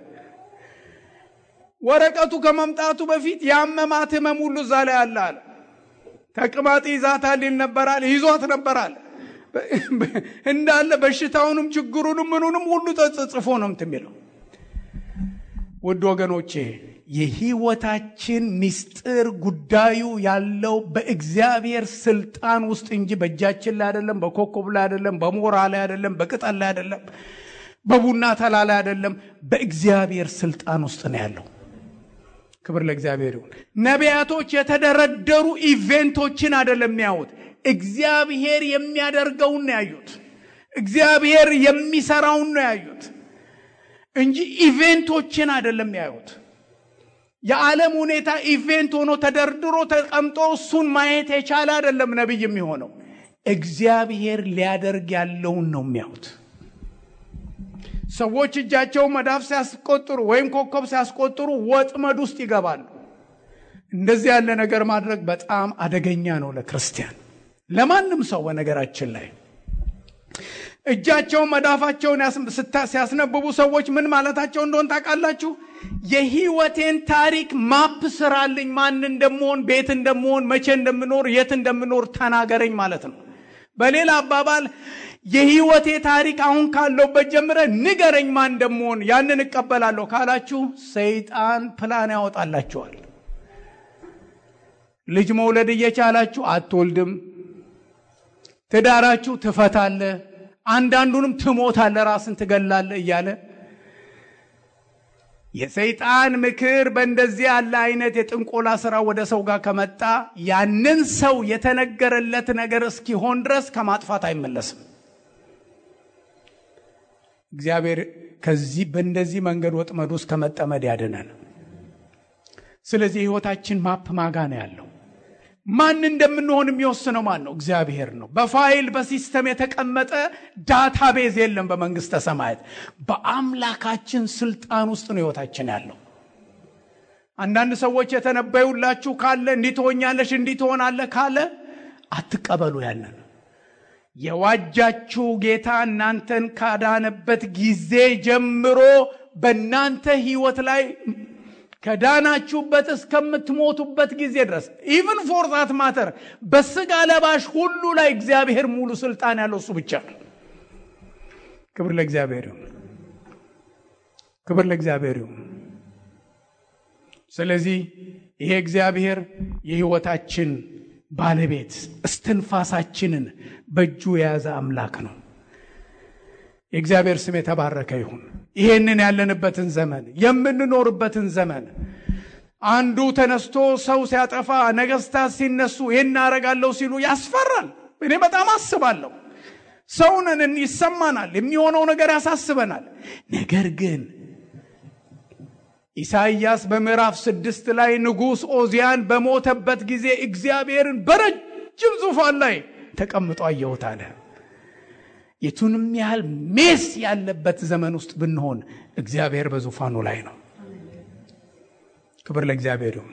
ወረቀቱ ከመምጣቱ በፊት ያመማት ህመም ሁሉ እዛ ላይ አለ አለ። ተቅማጥ ይዛታል ይል ነበራል ይዟት ነበራል እንዳለ በሽታውንም ችግሩንም ምኑንም ሁሉ ተጽፎ ነው እንትን የሚለው ውድ ወገኖቼ የህይወታችን ምስጢር ጉዳዩ ያለው በእግዚአብሔር ስልጣን ውስጥ እንጂ በእጃችን ላይ አይደለም፣ በኮከብ ላይ አይደለም፣ በሞራ ላይ አይደለም፣ በቅጠል ላይ አይደለም፣ በቡና ተላ ላይ አይደለም። በእግዚአብሔር ስልጣን ውስጥ ነው ያለው። ክብር ለእግዚአብሔር ይሁን። ነቢያቶች የተደረደሩ ኢቬንቶችን አይደለም የሚያዩት፣ እግዚአብሔር የሚያደርገውን ነው ያዩት። እግዚአብሔር የሚሰራውን ነው ያዩት እንጂ ኢቬንቶችን አይደለም ያዩት። የዓለም ሁኔታ ኢቬንት ሆኖ ተደርድሮ ተቀምጦ እሱን ማየት የቻለ አይደለም ነቢይ የሚሆነው። እግዚአብሔር ሊያደርግ ያለውን ነው የሚያዩት። ሰዎች እጃቸው መዳፍ ሲያስቆጥሩ ወይም ኮከብ ሲያስቆጥሩ ወጥመድ ውስጥ ይገባሉ። እንደዚህ ያለ ነገር ማድረግ በጣም አደገኛ ነው ለክርስቲያን፣ ለማንም ሰው በነገራችን ላይ እጃቸውን መዳፋቸውን ሲያስነብቡ ሰዎች ምን ማለታቸው እንደሆን ታውቃላችሁ? የህይወቴን ታሪክ ማፕ ስራልኝ፣ ማን እንደምሆን፣ ቤት እንደምሆን፣ መቼ እንደምኖር፣ የት እንደምኖር ተናገረኝ ማለት ነው። በሌላ አባባል የህይወቴ ታሪክ አሁን ካለውበት ጀምረ ንገረኝ ማን እንደምሆን፣ ያንን እቀበላለሁ ካላችሁ ሰይጣን ፕላን ያወጣላችኋል። ልጅ መውለድ እየቻላችሁ አትወልድም። ትዳራችሁ ትፈታለ አንዳንዱንም ትሞታለ፣ ራስን ትገላለ እያለ የሰይጣን ምክር በእንደዚህ ያለ አይነት የጥንቆላ ስራ ወደ ሰው ጋር ከመጣ ያንን ሰው የተነገረለት ነገር እስኪሆን ድረስ ከማጥፋት አይመለስም። እግዚአብሔር ከዚህ በእንደዚህ መንገድ ወጥመድ ውስጥ ከመጠመድ ያድነን። ስለዚህ ህይወታችን ማፕ ማጋ ነው ያለው። ማን እንደምንሆን የሚወስነው ማን ነው? እግዚአብሔር ነው። በፋይል በሲስተም የተቀመጠ ዳታቤዝ የለም በመንግስተ ሰማያት። በአምላካችን ስልጣን ውስጥ ነው ህይወታችን ያለው። አንዳንድ ሰዎች የተነበዩላችሁ ካለ እንዲህ ትሆኛለሽ፣ እንዲህ ትሆናለህ ካለ አትቀበሉ። ያንን የዋጃችሁ ጌታ እናንተን ካዳነበት ጊዜ ጀምሮ በእናንተ ህይወት ላይ ከዳናችሁበት እስከምትሞቱበት ጊዜ ድረስ ኢቭን ፎር ዛት ማተር በስጋ ለባሽ ሁሉ ላይ እግዚአብሔር ሙሉ ስልጣን ያለው እሱ ብቻ ነው። ክብር ለእግዚአብሔር ይሁን። ክብር ለእግዚአብሔር ይሁን። ስለዚህ ይሄ እግዚአብሔር የህይወታችን ባለቤት እስትንፋሳችንን በእጁ የያዘ አምላክ ነው። የእግዚአብሔር ስም የተባረከ ይሁን። ይሄንን ያለንበትን ዘመን የምንኖርበትን ዘመን አንዱ ተነስቶ ሰው ሲያጠፋ ነገስታት ሲነሱ ይህን አረጋለሁ ሲሉ ያስፈራል። እኔ በጣም አስባለሁ። ሰውንን ይሰማናል፣ የሚሆነው ነገር ያሳስበናል። ነገር ግን ኢሳይያስ በምዕራፍ ስድስት ላይ ንጉሥ ኦዚያን በሞተበት ጊዜ እግዚአብሔርን በረጅም ዙፋን ላይ ተቀምጦ አየሁት አለ። የቱንም ያህል ሜስ ያለበት ዘመን ውስጥ ብንሆን እግዚአብሔር በዙፋኑ ላይ ነው። ክብር ለእግዚአብሔር ይሁን።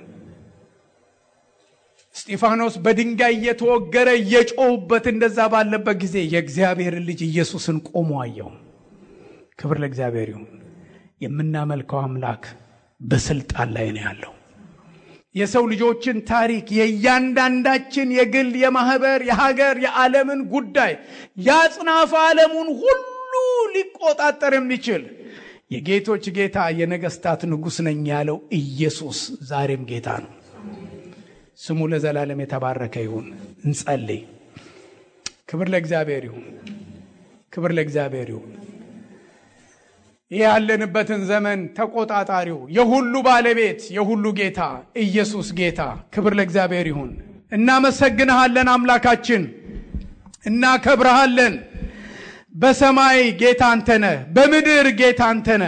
እስጢፋኖስ በድንጋይ እየተወገረ እየጮሁበት እንደዛ ባለበት ጊዜ የእግዚአብሔርን ልጅ ኢየሱስን ቆሞ አየው። ክብር ለእግዚአብሔር ይሁን። የምናመልከው አምላክ በስልጣን ላይ ነው ያለው። የሰው ልጆችን ታሪክ የእያንዳንዳችን የግል የማህበር የሀገር የዓለምን ጉዳይ የአጽናፈ ዓለሙን ሁሉ ሊቆጣጠር የሚችል የጌቶች ጌታ የነገስታት ንጉሥ ነኝ ያለው ኢየሱስ ዛሬም ጌታ ነው። ስሙ ለዘላለም የተባረከ ይሁን። እንጸልይ። ክብር ለእግዚአብሔር ይሁን። ክብር ለእግዚአብሔር ይሁን። ይህ ያለንበትን ዘመን ተቆጣጣሪው የሁሉ ባለቤት የሁሉ ጌታ ኢየሱስ ጌታ ክብር ለእግዚአብሔር ይሁን። እናመሰግንሃለን አምላካችን፣ እናከብረሃለን። በሰማይ ጌታ አንተነ፣ በምድር ጌታ አንተነ።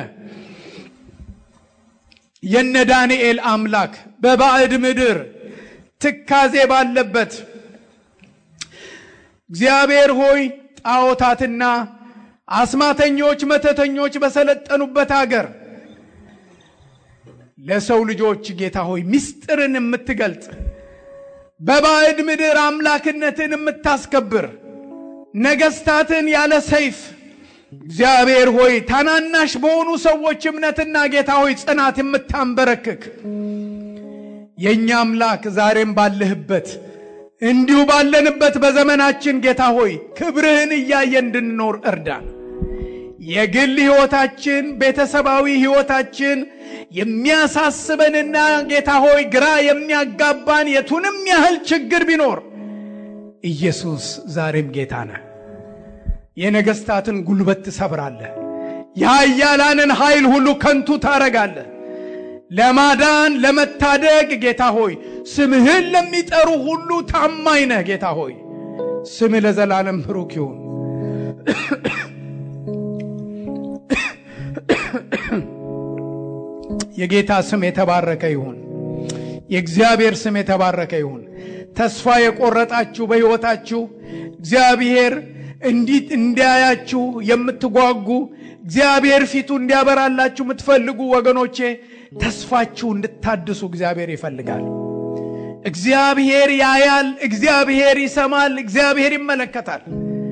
የነ ዳንኤል አምላክ በባዕድ ምድር ትካዜ ባለበት እግዚአብሔር ሆይ ጣዖታትና አስማተኞች፣ መተተኞች በሰለጠኑበት አገር ለሰው ልጆች ጌታ ሆይ ምስጢርን የምትገልጥ በባዕድ ምድር አምላክነትን የምታስከብር ነገስታትን ያለ ሰይፍ እግዚአብሔር ሆይ ታናናሽ በሆኑ ሰዎች እምነትና ጌታ ሆይ ጽናት የምታንበረክክ የእኛ አምላክ ዛሬም ባለህበት እንዲሁ ባለንበት በዘመናችን ጌታ ሆይ ክብርህን እያየ እንድንኖር እርዳን። የግል ሕይወታችን፣ ቤተሰባዊ ሕይወታችን የሚያሳስበንና ጌታ ሆይ ግራ የሚያጋባን የቱንም ያህል ችግር ቢኖር ኢየሱስ ዛሬም ጌታ ነህ። የነገሥታትን ጉልበት ትሰብራለህ። የኃያላንን ኃይል ሁሉ ከንቱ ታረጋለህ። ለማዳን ለመታደግ ጌታ ሆይ ስምህን ለሚጠሩ ሁሉ ታማኝ ነህ። ጌታ ሆይ ስምህ ለዘላለም ብሩክ ይሁን። የጌታ ስም የተባረከ ይሁን። የእግዚአብሔር ስም የተባረከ ይሁን። ተስፋ የቆረጣችሁ በሕይወታችሁ እግዚአብሔር እንዲት እንዲያያችሁ የምትጓጉ እግዚአብሔር ፊቱ እንዲያበራላችሁ የምትፈልጉ ወገኖቼ ተስፋችሁ እንድታድሱ እግዚአብሔር ይፈልጋል። እግዚአብሔር ያያል፣ እግዚአብሔር ይሰማል፣ እግዚአብሔር ይመለከታል።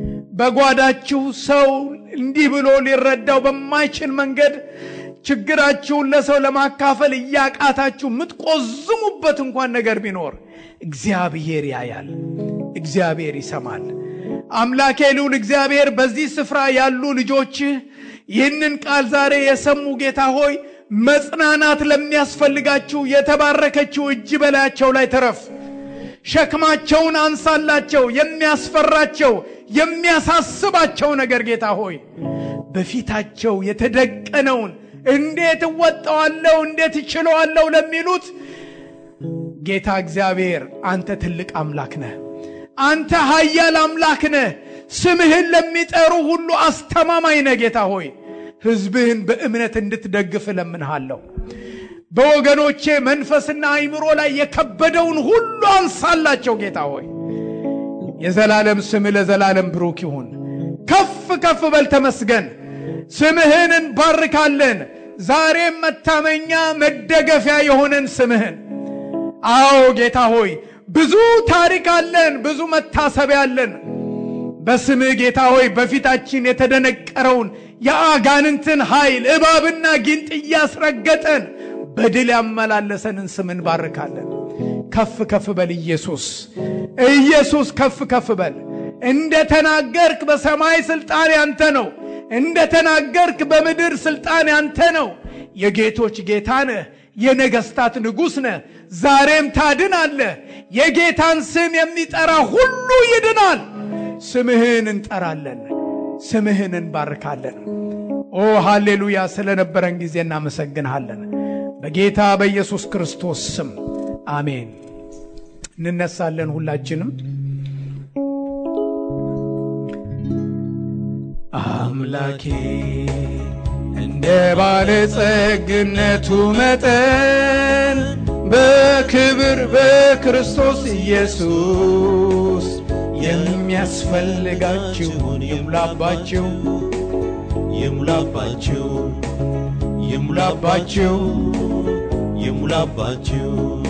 በጓዳችሁ ሰው እንዲህ ብሎ ሊረዳው በማይችል መንገድ ችግራችሁን ለሰው ለማካፈል እያቃታችሁ የምትቆዝሙበት እንኳን ነገር ቢኖር እግዚአብሔር ያያል፣ እግዚአብሔር ይሰማል። አምላኬ ልዑል እግዚአብሔር በዚህ ስፍራ ያሉ ልጆችህ ይህንን ቃል ዛሬ የሰሙ ጌታ ሆይ መጽናናት ለሚያስፈልጋችሁ የተባረከችው እጅ በላያቸው ላይ ተረፍ። ሸክማቸውን አንሳላቸው። የሚያስፈራቸው የሚያሳስባቸው ነገር ጌታ ሆይ በፊታቸው የተደቀነውን እንዴት እወጣዋለሁ፣ እንዴት እችለዋለሁ ለሚሉት ጌታ እግዚአብሔር አንተ ትልቅ አምላክ ነህ። አንተ ኃያል አምላክ ነህ። ስምህን ለሚጠሩ ሁሉ አስተማማኝ ነህ ጌታ ሆይ ሕዝብህን በእምነት እንድትደግፍ እለምንሃለሁ። በወገኖቼ መንፈስና አይምሮ ላይ የከበደውን ሁሉ አንሳላቸው ጌታ ሆይ የዘላለም ስምህ ለዘላለም ብሩክ ይሁን። ከፍ ከፍ በል ተመስገን። ስምህን እንባርካለን። ዛሬም መታመኛ መደገፊያ የሆነን ስምህን አዎ ጌታ ሆይ ብዙ ታሪክ አለን፣ ብዙ መታሰቢያ አለን። በስምህ ጌታ ሆይ በፊታችን የተደነቀረውን የአጋንንትን ኃይል እባብና ጊንጥ እያስረገጠን በድል ያመላለሰንን ስም እንባርካለን። ከፍ ከፍ በል ኢየሱስ፣ ኢየሱስ ከፍ ከፍ በል። እንደ ተናገርክ በሰማይ ስልጣን ያንተ ነው። እንደ ተናገርክ በምድር ስልጣን ያንተ ነው። የጌቶች ጌታ ነህ። የነገስታት ንጉሥ ነህ። ዛሬም ታድናለህ። የጌታን ስም የሚጠራ ሁሉ ይድናል። ስምህን እንጠራለን፣ ስምህን እንባርካለን። ኦ ሃሌሉያ! ስለነበረን ጊዜ እናመሰግንሃለን። በጌታ በኢየሱስ ክርስቶስ ስም አሜን። እንነሳለን ሁላችንም። አምላኬ እንደ ባለጸግነቱ መጠን በክብር በክርስቶስ ኢየሱስ የሚያስፈልጋችሁን ይሙላባችሁ ይሙላባችሁ ይሙላባችሁ ይሙላባችሁ